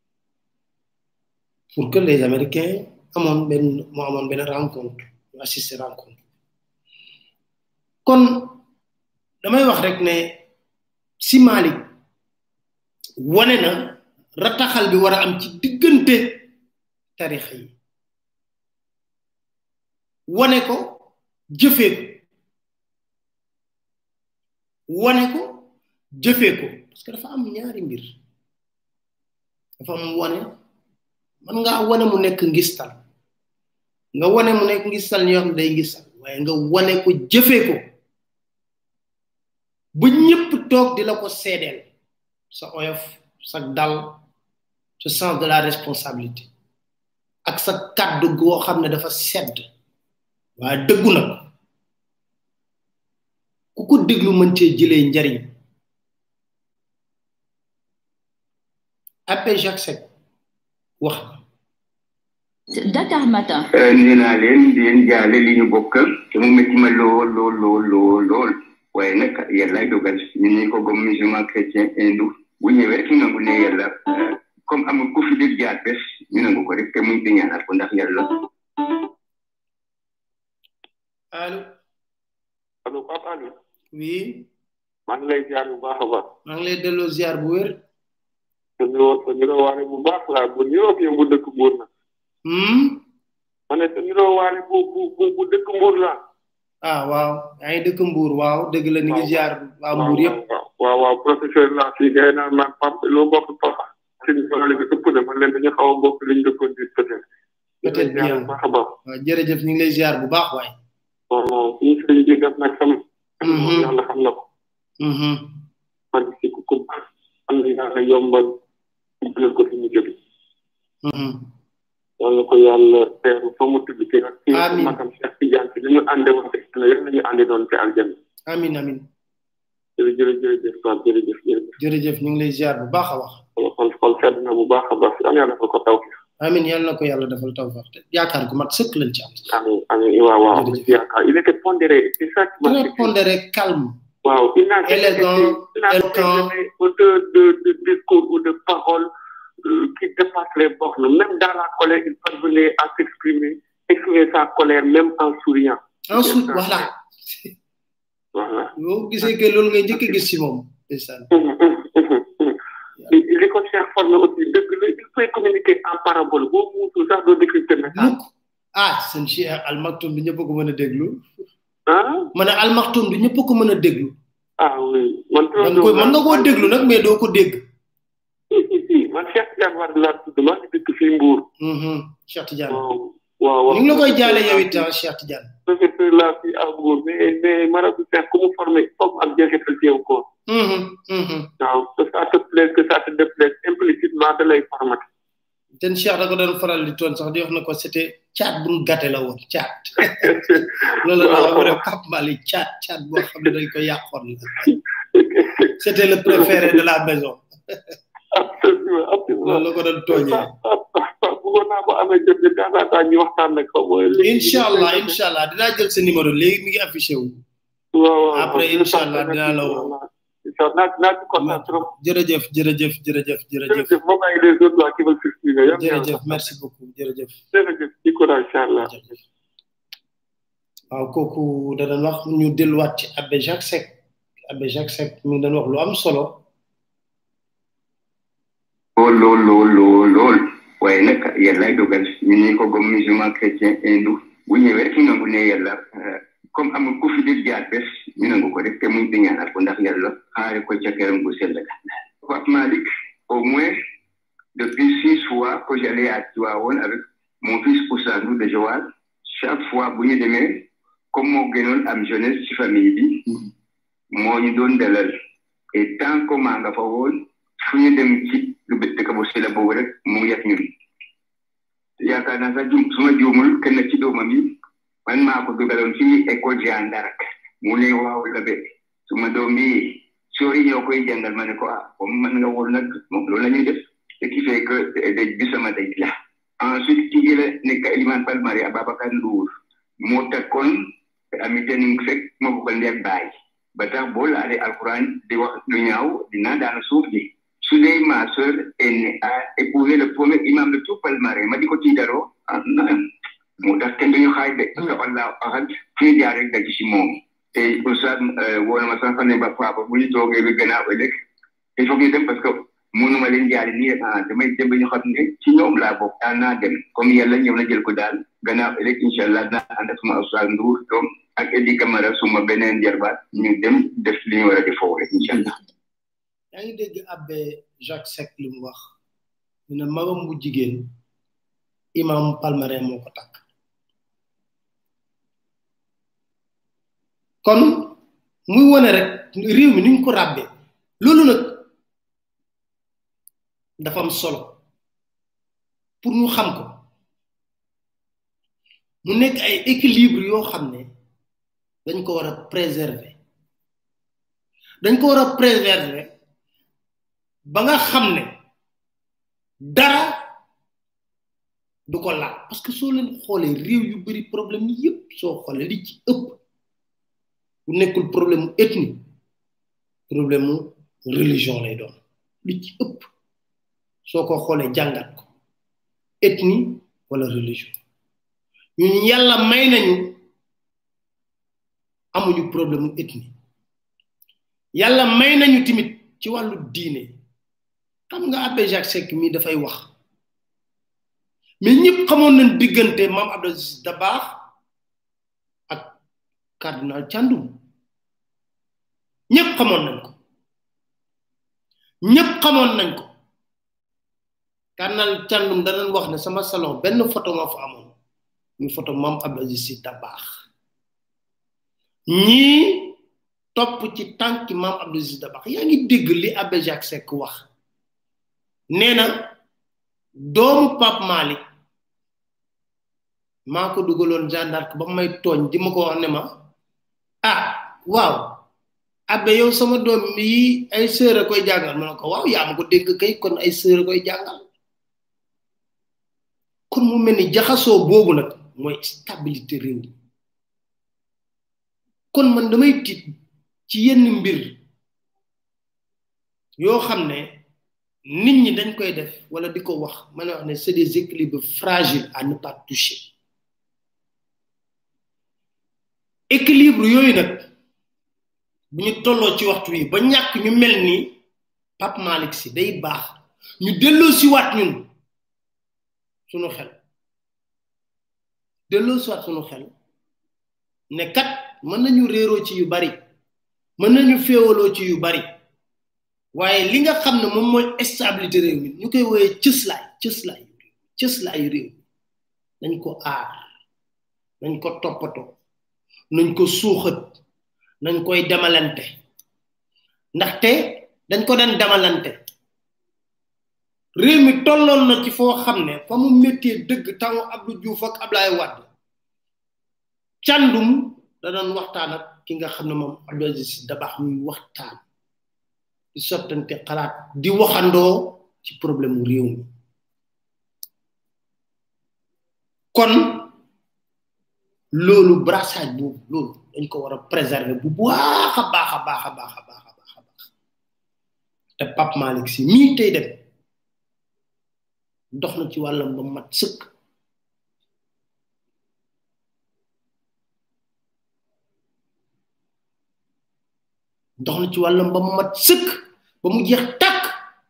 pour que les Américains amoon benn moo amoon benn rencontre ñu assister rencontre kon damay wax rek ne si Malick wane na rataxal bi war a am ci diggante tarixa yi wane ko jëfee ko wane ko jëfee ko parce que dafa am ñaari mbir dafa am wane man ngaa wane mu nekk ngistal nga wane mu nekk ngistal ñoo xam ne day ngistal waaye nga wane ko jëfee ko ba ñëpp toog di la ko seedeel sa oyof sa dal sa sens de la responsabilité ak sa kàddu goo xam ne dafa sedd waaye dëggu nag ku ko déglu mën cee jëlee njariñ Abbé Jacques Seck wax na Dakar Matin. nee naa leen di leen jaale li ñu bokk te mu métti ma lool lool lool lool lool waaye nag yàlla dogal ñun ñi ko gëm musulman chrétien hindou bu ñëwee rek ñu nangu ne yàlla comme amul ku fi dégg jaar bés ñu nangu ko rek te muñ te ñaanal ko ndax yàlla. allo allo Pape Aliou oui maa ngi lay ziar bu baax a baax maa ngi lay delloo ziar bu wér te niroo te niroo waane bu baax laa bu niroo ak yow bu dëkk Mbour na hmm ma ne te niroo waane bu bu bu bu dëkk Mbour la ah waaw yaa ngi dëkk Mbour waaw dëgg la ni ngi ziar waa Mbour yëpp waaw waaw waaw professeur la fii gay naan man Pape loo bokk Pape seen problème bi ëpp na man leen dañu xaw a bokk liñ dëkkoon di peut-être peut-être bien bu baax a baax waaw jërëjëf ñu ngi lay ziar bu baax waay bon suñu sëriñ bi def nag sama Mhm. yàlla xam na ko mhm man si ku ko am na yàlla yombal ubbil ko fi mu jóge mhm yàlla ko yàlla teeru fa mu tudd ki ak ci Amiin. makam Cheikh Tidiane si li ñu ànde woon te na yéen nañu ànde doon ci aljanna amin amin jërëjëf jërëjëf Pape jërëjëf jërëjëf jërëjëf ñu ngi lay ziar bu baax a wax xol xol xol sedd na bu baax a baax am yàlla fa ko taw amin yàlla na ko yàlla defal tawfeex te yaakaar gu mat sëkk lañ ci am amiin amiin waaw waaw Jërëjëf. yaakaar il était pondéré c'est ça qui m'a très fait pondéré calme waaw il n'a jamais Élégant, été- il n'a jamais éloquent. été auteur de, de discours ou de paroles euh, qui dépassent les bornes. Même dans la colère, il parvenait à s'exprimer, exprimer sa colère même en souriant. ensuite voilà Voilà. boo gisee que loolu ngay njëkk a gis si moom ndeysaan li li ko Cheikh formé aussi dëgg la il peut communiquer en parabole boo muutul sax doo décrypter message. mukk ah seen Cheikh Al Maktoum du ñëpp ko mën a déglu ah ma ne Al Maktoum du ñëpp ko mën a déglu ah oui man. man koy mën nga koo déglu nag mais doo ko dégg si si si man Cheikh Tidiane Wade laa tudd maa ngi dëkk fii Mbour. Mhm, Cheikh Tidiane waaw waaw waaw. ñu ngi la koy jaale yow it ah Cheikh Tidiane professeur laa fii à Mbour mais mais marabu Cheikh ku mu formé foog am jeexital ci yow ko. Mhm, mhm. waaw que ça te plaise que ça te déplaise implicitement da lay formaté. ten Cheikh da ko doon faral di toon sax di wax na ko c'était caat bu mu gàtte la woon caat loolu la wax rek Pape Malick caat caat boo xam ne dañ ko yàqoon la c'était le préféré de la maison absolument absolument. loolu la ko doon tooñee bëggoon naa ko amee jot de temps en temps ñu waxtaan nag xaw ma. léegi- incha allah incha allah dinaa jël sa numéro léegi mi ngi affiché wu waaw waaw après waaw. incha allah dinaa la woo. incha allah naa naa ci kontaan trop. jërëjëf jërëjëf jërëjëf jërëjëf jërëjëf moom ay les autres là qui veulent s'exprimer. yàlla na yàlla jërëjëf merci beaucoup jërëjëf jërëjëf ci courage incha allah. jërëjëf waaw kooku da doon wax ñu delluwaat ci Abbé Jacques Seck Abbé Jacques Seck mi ngi doon wax lu am solo lool lool lool lool lool waaye nag yàlla dogal ñun ñi ko gëm musulman chrétien hindou bu ñëwee rek ñu nangu ne yàlla euh, comme amul ku fi dégg jaar bés ñu nangu ko rek te muñ te ñaanal ko ndax yàlla xaare ko ca këram bu sell ga Pape Malick au moins depuis six fois que j'allais à Tivaouane avec mon fils Oussandou de Joal chaque fois bu ñu demee comme moo gënoon am jeunesse ci famille bi moo ñu doon dalal et tant que maa nga fa woon fu ñu dem ci lu bët dëkk bu sell boobu rek mu yat ñun yaakaar naa sax jum su ma juumul kenn ci doomam yi man maa ko dugaloon ci école Jeanne d'Arc mu ne waaw la be su ma doom yi sori ñoo koy jàngal ma ne ko ah comme man nga woon nag moom loolu la ñuy def ce qui fait que daj bi sama daj la ensuite ki gën a nekk Elimane Palmarin Ababacar Ndour moo takkoon ami tening fekk ma ko ndeeg baay ba tax boo laalee alquran di wax lu ñaaw dina daanu suuf ji su dee ma sœur aînée a épousé le premier imam de tout Palmarin ma di ko tiitaroo ah non moo tax kenn duñu xaaj de parce que Allah ahad fii jaar rek daj ci moom te oustaz woo na ma sax ne ba papa bu ñu toogee ba gannaaw ëllëg il faut ñu dem parce que mënuma leen jaari nii ah damay dem ba ñu xam ne ci ñoom laa bokk daal naa dem comme yàlla ñëw na jël ko daal gannaaw ëllëg incha allah dinaa ànd ak suma oustaz Ndour doom ak Edi Camara suma beneen jarbaat ñu dem def li ñu war a def foofu rek incha allah. yaa ngi dégg Abbé Jacques Seck li mu wax ñu ne magam bu jigéen imam Palmarin moo ko takk kon muy wone rek réew mi ni ñu ko ràbbee loolu nag dafa am solo pour ñu xam ko mu nekk ay équilibre yoo xam ne dañ ko war a préserver dañ ko war a préserver ba nga xam ne dara du ko laal parce que soo leen xoolee réew yu bari problème yépp soo xoolee li ci ëpp bu nekkul problème mu ethnie problème mu religion lay doon li ci ëpp soo ko xoolee jàngat ko ethnie wala religion ñun yàlla may nañu amuñu problème mu ethnie yàlla may nañu tamit ci wàllu diine xam nga abbé Jacques Seck mii dafay wax mais ñëpp xamoon nañ diggante maam Abdou Aziz Dabakh ak cardinal Thiandoum ñëpp xamoon nañ ko ñëpp xamoon nañ ko cardinal Thiandoum danañ wax ne sama salon benn photo ma fa amoon ñu photo maam Abdou Aziz Sy Dabakh ñii topp ci tànki maam Abdou Aziz Dabakh yaa ngi dégg li abbé Jacques Seck wax nee na doomu Pape Malick maa ko dugaloon gendarme ba may tooñ di ma ko wax ne ma ah waaw abbé yow sama doom yi ay sœur a koy jàngal ma ne ko waaw yaa ma ko dégg kay kon ay sœur a koy jàngal kon mu mel ni jaxasoo boobu nag mooy stabilité réew mi kon man damay tiit ci yenn mbir yoo xam ne nit ñi dañ koy def wala di ko wax ma ne wax ne c'est des équilibres fragiles à ne pas toucher équilibre yooyu nag bu ñu tolloo ci waxtu wi ba ñàkk ñu mel ni Pape Malick si day baax ñu delloo si waat ñun sunu xel delloo si waat sunu xel ne kat mën nañu réeroo ci yu bari mën nañu féewaloo ci yu bari waaye li nga xam ne moom mooy stabilité réew mi ñu koy woowee cëslaay cëslaay cëslaayu réew nañ ko aar nañ ko toppatoo nañ ko suuxat nañ koy demalante ndaxte dañ ko daan demalante réew mi tolloon na ci foo xam ne fa mu méttee dëgg tamu Abdou Diouf ak Ablaye Wade càndum da doon waxtaan ak ki nga xam ne moom Abdou Aziz Dabakh muy waxtaan di sottante xalaat di waxandoo ci problème mu réew mi kon loolu brassage boobu loolu dañ ko war a préserver bu baax a baax a baax a baax a baax a baax a baax te Pape Malick si mii tey dem dox na ci wàllam ba mat sëkk dox na ci wàllam ba mu mat sëkk ba mu jeex tàkk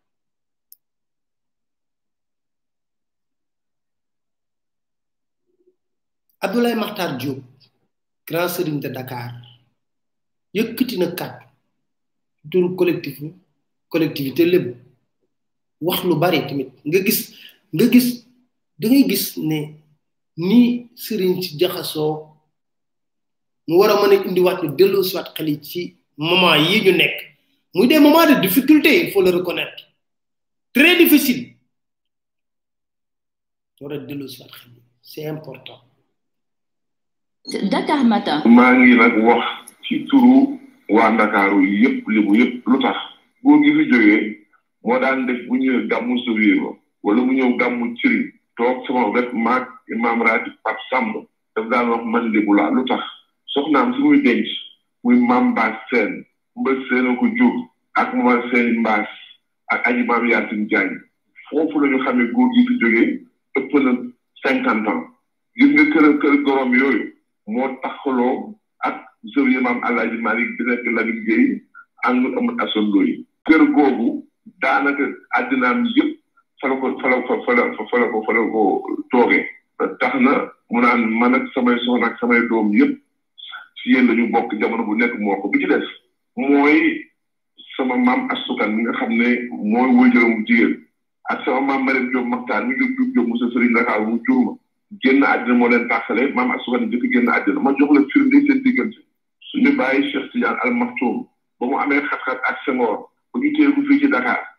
Abdoulaye Makhtar Diop grand serigne de Dakar yëkkati na kàddu turu collectif collectivité lépp wax lu bari tamit nga gis nga gis da ngay gis ne ni sëriñ ci jaxasoo mu war a mën a indiwaat ñu delloo siwaat xel yi ci moment yi ñu nekk muy des moments de difficulté il faut le reconnaître très difficile war a delloo siwaat xel yi c'est important Dakar Matin. maa ngi nag wax ci turu waa Ndakaaru yëpp libu yëpp lu tax góor gi fi jógee moo daan def bu ñëwee gàmmu Sowiiro wala mu ñëw gàmmu Ciri toog sama wet maag imam raati Pape Samb daf daan wax man libu laa lu tax soxnaam si muy denc muy maam Mbaas Seen mba seen ko jur ak mama seen Mbaas ak aji maam Yaasin Jaañ foofu la ñu xamee góor gi fi jógee ëpp na cinquante ans gis nga kër kër gorom yooyu moo taxaloo ak sëriñ maam Alaaji Malik bi nekk Lamine Gueye ànd amul asondo yi kër googu daanaka àddinaam yëpp fa la ko fa la ko fa la fa la ko fa la ko toogee tax na mu naan man ak samay soxna ak samay doom yëpp si yéen lañu bokk jamono bu nekk moo ko bi ci des mooy sama maam asukan mi nga xam ne mooy wëjëram jigéen ak sama maam Mariam Diop Maxtaar mi jóg jóg jóg mu sa sëriñ Dakar mu juruma génn àddina moo leen tàqale maam asukan jëkk génn àddina ma jox la firnde seen diggante suñu bàyyi Cheikh Tidiane Al Maktoum ba mu amee xat-xat ak Senghor ba ñu téye ko fii ci Dakar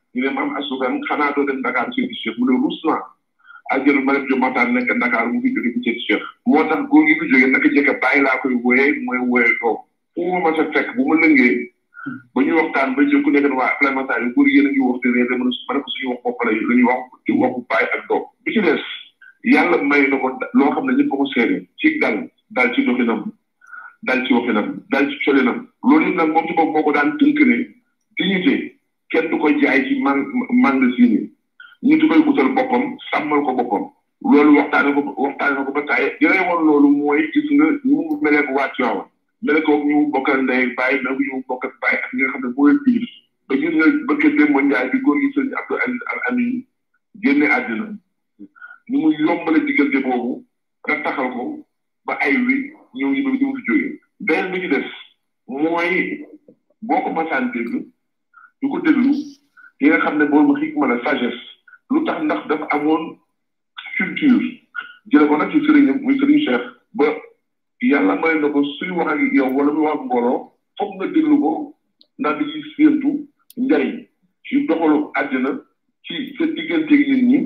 ñu ne maam asukan xanaa doo dem Dakar seeti Cheikh mu ne rus naa ak jël ma dem jo mataan nekk Dakar mu fi jóge bu seeti Cheikh moo tax góor gi fi jóge naka jëkk bàyyi laa koy wooyee mooy wooyee toog fu ma ma sa fekk bu ma lëngee ba ñu waxtaan ba jël ku nekk waa implémentation yi góor yéen a ngi wax te réer ma ne ko suñu wax bopp la la ñuy wax di waxu bàyyi ak doom bi ci des yàlla may na ko loo xam ne ñëpp ko seede ci dal dal ci doxinam dal ci waxinam dal ci colinam loolu yëpp nag moom ci bopp moo ko daan tënk ne dignité kenn du ko jaay ci man magasin yi ñu di koy utal boppam sàmmal ko boppam loolu waxtaane ko waxtaane na ko ba taay yore woon loolu mooy gis nga ñu mu melee ko waa Tiwaawan mele ko ñu bokkal ndey bàyyi mel ko ñu bokkal bàyyi ak ñi nga xam ne mooy biir ba gis nga bëkk démb njaay bi góor gi sëñ Abdou Aziz Al Amin génne àddina ñu mu yombale diggante boobu rek taxal ko ba ay wi ñëw ñu ba ñu fi jógee beneen bi ci des mooy boo ko masaan dégg du ko déglu yi nga xam ne boobu xikma la sagesse lu tax ndax dafa amoon culture jële ko nag ci sëriñam muy sëriñ Cheikh ba yàlla may na ko suy wax ak yow wala muy wax ak mbooloo foog nga déglu ko ndax di ci séentu njariñ ci doxalu àddina ci sa digganteeg nit ñi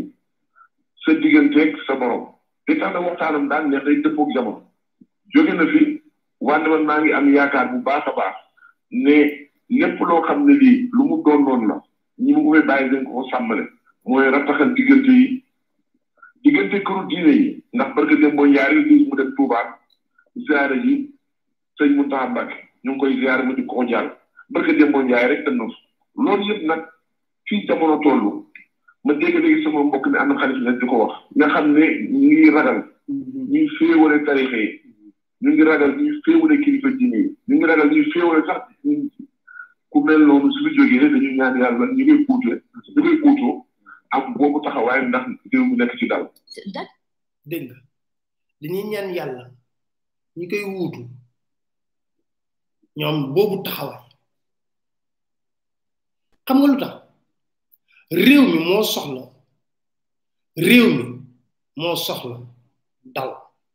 sa digganteeg sa borom li tax na waxtaanam daan neex day dëppoog jamono jóge na fi wante man maa ngi am yaakaar bu baax a baax ne lépp loo xam ne lii lu mu doon noonu la ñi mu koy bàyyi dañ ko sàmmale mooy rattaxal diggante yi diggante këru diine yi ndax barke dem boo ñaari gis mu dem Touba ziare ji sëñ Mountakha Mbacké ñu ngi koy ziare mu di ko jàll barke dem boo ñaari rek dem na loolu yëpp nag fii jamono toll ma dégg léegi sama mbokk mi am na xarit nag di ko wax nga xam ne ñu ngi ragal ñuy féewale tarixa yi ñu ngi ragal ñuy féewale kilifa diine yi ñu ngi ragal ñuy féewale sax ku mel noonu su fi jógee dañu ñaan yàlla ñu koy uute ñu koy uutoo am boobu taxawaay ndax réew mi nekk ci dal dégg nga dañuy ñaan yàlla ñi koy wuutu ñoom boobu taxawaay xam nga lu tax réew mi moo soxla réew mi moo soxla dal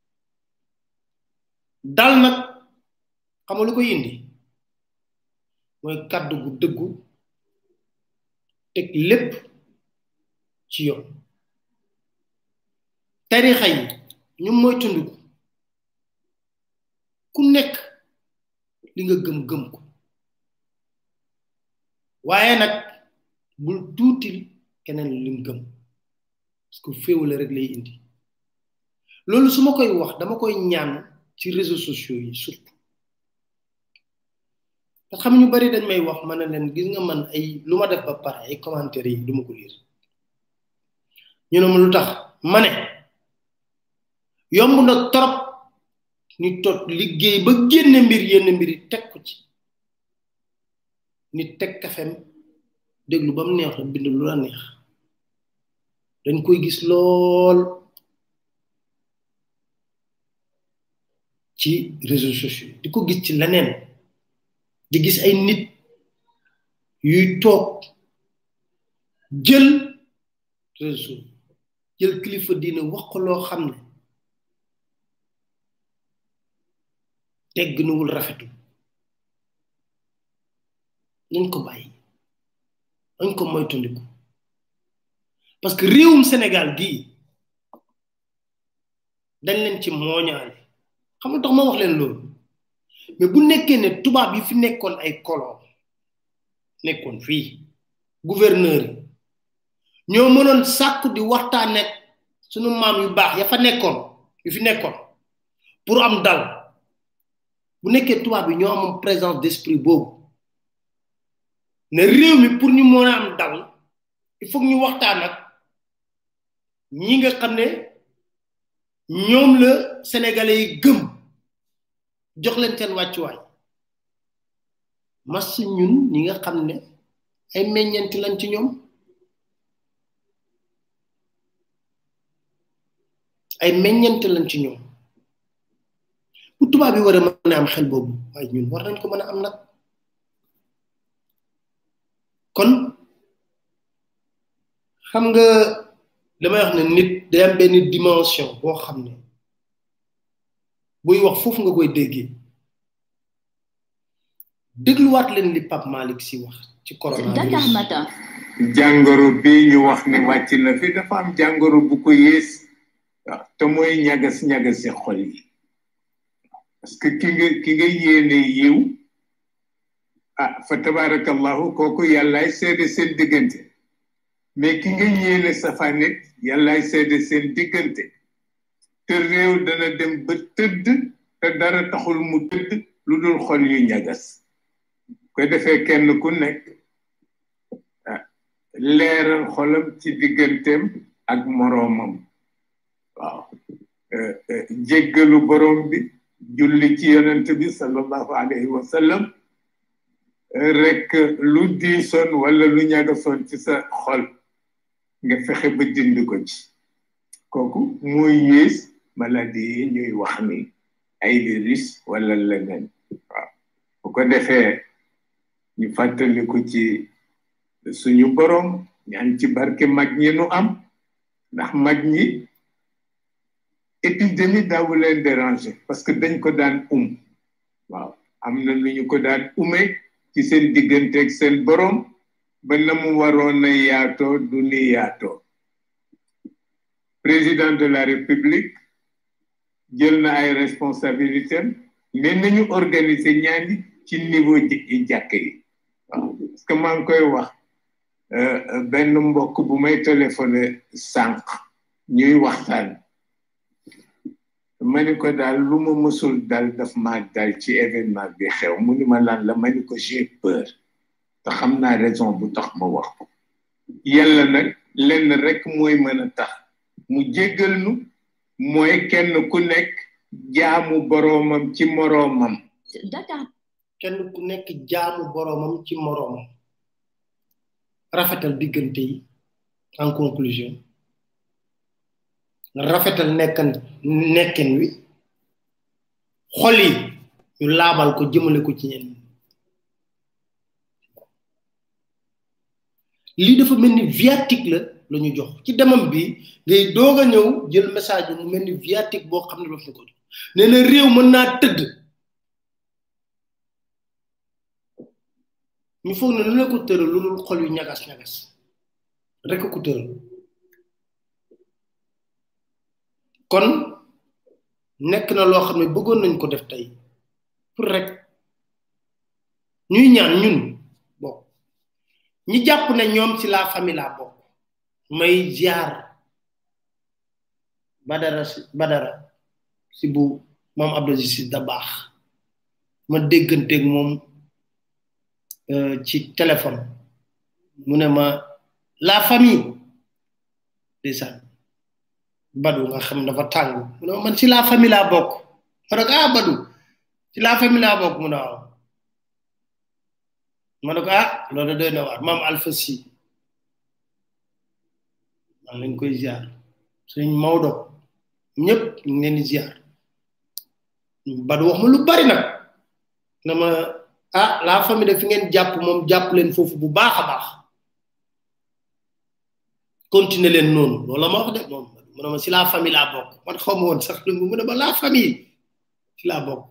dal nag xam nga lu koy indi mooy kàddu gu dëggu teg lépp ci yoon tarixa yi ñu mooy tundiku ku nekk li nga gëm gëm ko waaye nag bul tuutil keneen lim gëm parce que féewale rek lay indi loolu su ma koy wax dama koy ñaan ci réseaux sociaux yi surtout parce que xam ñu bari dañ may wax ma ne leen gis nga man ay lu ma def ba pare ay commentaires yi du ma ko lire ñu ne ma lu tax ma ne yomb na trop ni tot liggéey ba génne mbir yenn mbir yi teg ko ci nit teg kafem déglu ba mu neex la bind lu la neex dañ koy gis lool ci réseaux sociaux di ko gis ci leneen di gis ay nit yuy toog jël réseau jël kilifa diine wax ko loo xam ne tegg nuwul rafetu nañ ko bàyyi nañ ko moytandiku parce que réewum Sénégal gii dañ leen ci mooñaale xam nga tax ma wax leen loolu mais bu nekkee ne tubaab yi fi nekkoon ay colon nekkoon fii gouverneur yi ñoo mënoon sàkku di waxtaan ak sunu maam yu baax ya fa nekkoon yu fi nekkoon pour am dal bu nekkee tubaab yi ñoo amoon présence d'esprit boobu ne réew mi pour ñu mën a am dal il faut ñu waxtaan ak ñi nga xam ne ñoom la sénégalais yi gëm jox leen seen wàccuwaay mas ñun ñi nga xam ne ay meññeenti lañ ci ñoom ay meññeenti lañ ci ñoom bu tubaab yi war a mën a am xel boobu waaye ñun war nañ ko mën a am nag kon xam nga damay wax ne nit day am benn dimension boo xam ne buy wax foofu nga koy déggee dégluwaat leen li Pape Malick si wax ci Dakar coronavirus Matin. jàngoro bi ñu wax ni wàcc na fi dafa am jàngoro bu ko yées waaw te mooy ñagas ñagasi xol yi parce que ki nga ki nga yéene yiw ah fa tabarakallahu kooku yàllaay seede seen diggante mais ki nga yéene safanit yàllaay seede seen diggante te réew dana dem ba tëdd te dara taxul mu tëdd lu dul xol yu ñagas ko defee kenn ku nekk leeral xolam ci digganteem ak moroomam waaw jéggalu borom bi julli ci yonent bi sallallahu alayhi wa sallam rek lu diisoon wala lu ñagasoon ci sa xol nga fexe ba dindi ko ci kooku mooy yées maladie yi ñuy wax ni ay virus wala leneen waaw bu ko defee ñu fàttaliku ci suñu borom ñaan ci barke mag ñi nu am ndax mag ñi épidémie daawu leen déranger parce que dañ ko daan um waaw am na lu ñu ko daan ume ci seen digganteeg seen borom ba na mu waroon a yaatoo du ni yaatoo président de la république jël na ay responsabilités mais nañu organiser ñaani ci niveau ji jàkk yi waaw parce que maa ngi koy wax benn mbokk bu may téléphoné sànq ñuy waxtaan ma ni ko daal lu ma mësul dal daf ma dal ci événement bi xew mu ni ma lan la ma ni ko j'ai peur te xam naa raison bu tax ma wax ko yàlla nag lenn rek mooy mën a tax mu jéggal nu mooy kenn ku nekk jaamu boroomam ci moroomam Dakar kenn ku nekk jaamu boroomam ci moroomam rafetal diggante yi en conclusion rafetal nekkan nekkin wi xol yi ñu laabal ko jëmale ko ci ñenn lii dafa mel ni viatique la la ñu jox ci demam bi ngay doog a ñëw jël message bi mu mel ni viatique boo xam ne daf na ko jox nee na réew mën naa tëdd ñu foog ne lu la ko tëral lu dul xol yu ñagas ñagas rek ko tëral kon nekk na loo xam ne bëggoon nañ ko def tey pour rek ñuy ñaan ñun bokk ñi jàpp ne ñoom ci la famille laa bokk may ziar badara badara si bu moom abdou si da baax ma dégganteeg moom ci téléphone mu ne ma la famille ndeysaan badu nga xam dafa tàng mu ne man ci la famille laa bokk ma ne ko ah badu ci la famille laa bokk mu ne waaw ma ne ko ah loolu doy na waar maam alpha si maa lañ koy ziar suñ mawdo ñëpp ñu ngi leen di ziar badu wax ma lu bari nag na ma ah la famille de fi ngeen jàpp moom jàpp leen foofu bu baax a baax continuer leen noonu loolu la ma wax de moom mu ne ma si la famille laa bokk man xaw ma woon sax lu mu ne ma la famille ci laa bokk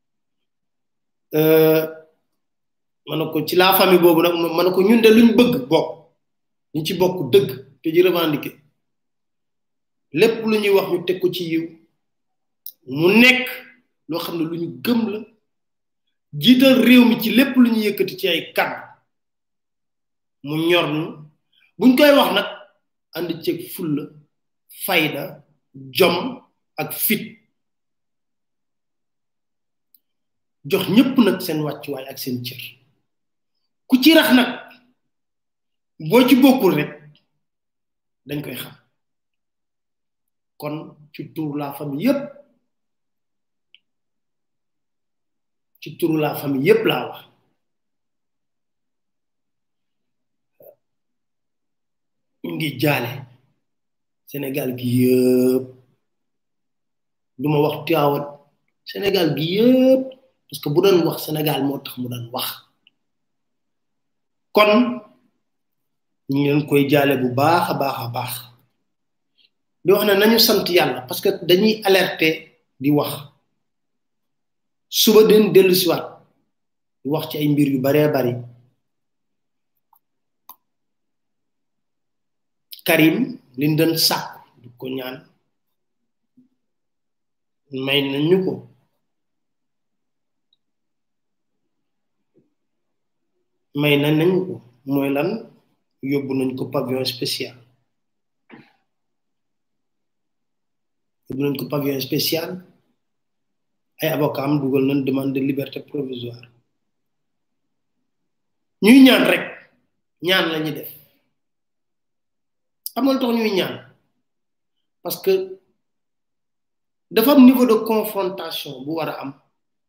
ma ne ko ci la famille boobu nag ma ne ko ñun de luñ bëgg bokk ñu ci bokk dëgg te ji revendiquer lépp lu ñuy wax ñu teg ko ci yiw mu nekk loo xam ne lu ñu gëm la jiital réew mi ci lépp lu ñu yëkkati ci ay kàddu mu ñor ñu buñ koy wax nag ànd ceeg fulla fayda jom ak fit jox ñëpp nag seen wàccuwaay ak seen cër ku ci rax nag boo ci bokkul rek dañ koy xam kon ci tur la famille yépp ci turu la famille yépp laa wax ñu ngi jaale Sénégal gi yëpp duma wax tiawat Sénégal gi yëpp parce que bu doon wax Sénégal moo tax mu doon wax kon ñu ngi leen koy jaale bu baax a baax a baax di wax ne nañu sant yàlla parce que dañuy alerter di wax suba den dellu siwaat di wax ci ay mbir yu baree bari karim liñ doon sàkk du ko ñaan may nañu ko may na nañu ko mooy lan yóbbu nañ ko pavillon spécial yóbbu nañ ko pavillon spécial ay avocat am dugal nañ demande de liberté provisoire ñuy ñaan rek ñaan la ñu def xam nga lu tax ñuy ñaan parce que dafa am niveau de confrontation bu war a am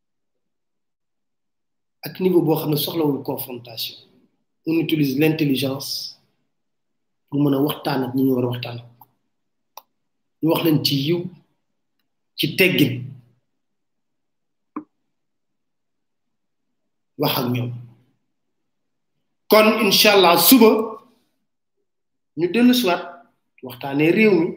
ak niveau boo xam ne soxlawul confrontation on utilise l'intelligence pour mën a waxtaan ak ñi ñu war a waxtaan ñu wax leen ci yiw ci teggin wax ak ñoom kon inshallah suba ñu dellu siwaat waxtaanee réew mi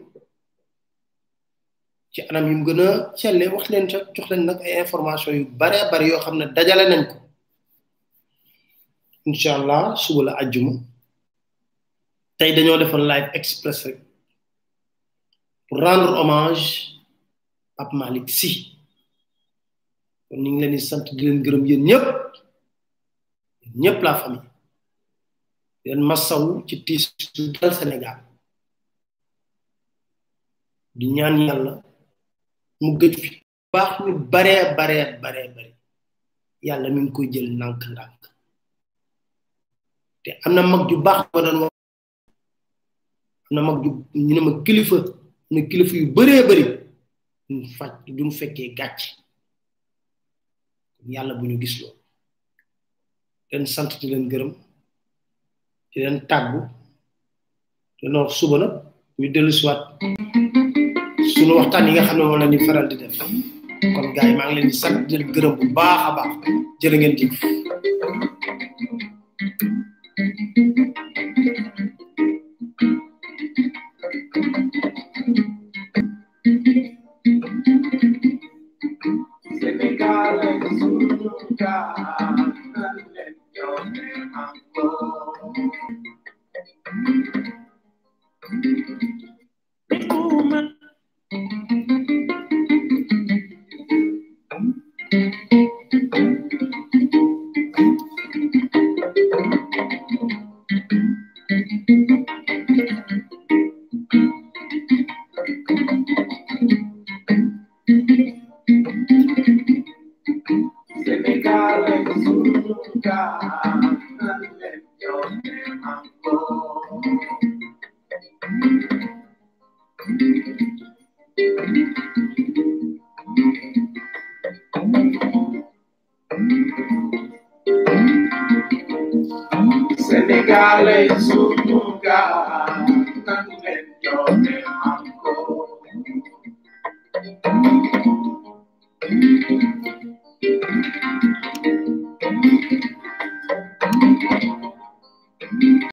ci anam yu mu gën a selle wax leen jox leen nag ay information yu bare bare yoo xam ne dajale nañ ko inshallah suba la ajjuma tey dañoo defoon live express rek pour rendre hommage Pape Malick Sy kon ñu ngi leen di sant di leen gërëm yéen ñëpp ñëpp la famille di leen massaw ci tiis su dal Sénégal di ñaan yàlla mu gëj fi baax ñu baree baree baree bare yàlla mi ngi koy jël ndànk-ndànk te am na mag ju baax ma doon wax am na mag ju ñu ne ma kilifa ne kilifa yu bëree bëri duñ faj duñ fekkee gàcc yàlla bu ñu gis loolu leen sant di leen gërëm di leen tàggu te wax suba nag ñu dellu siwaat suñu waxtaan yi nga xam ne moom la ni faral di def kon gars yi maa ngi leen di sant di leen gërëm bu baax a baax jërë ngeen jëf Senegal es un lugar donde yo me amo. Woman. Senegal es un lugar donde yo me amo. Senegal es un lugar donde yo me amo.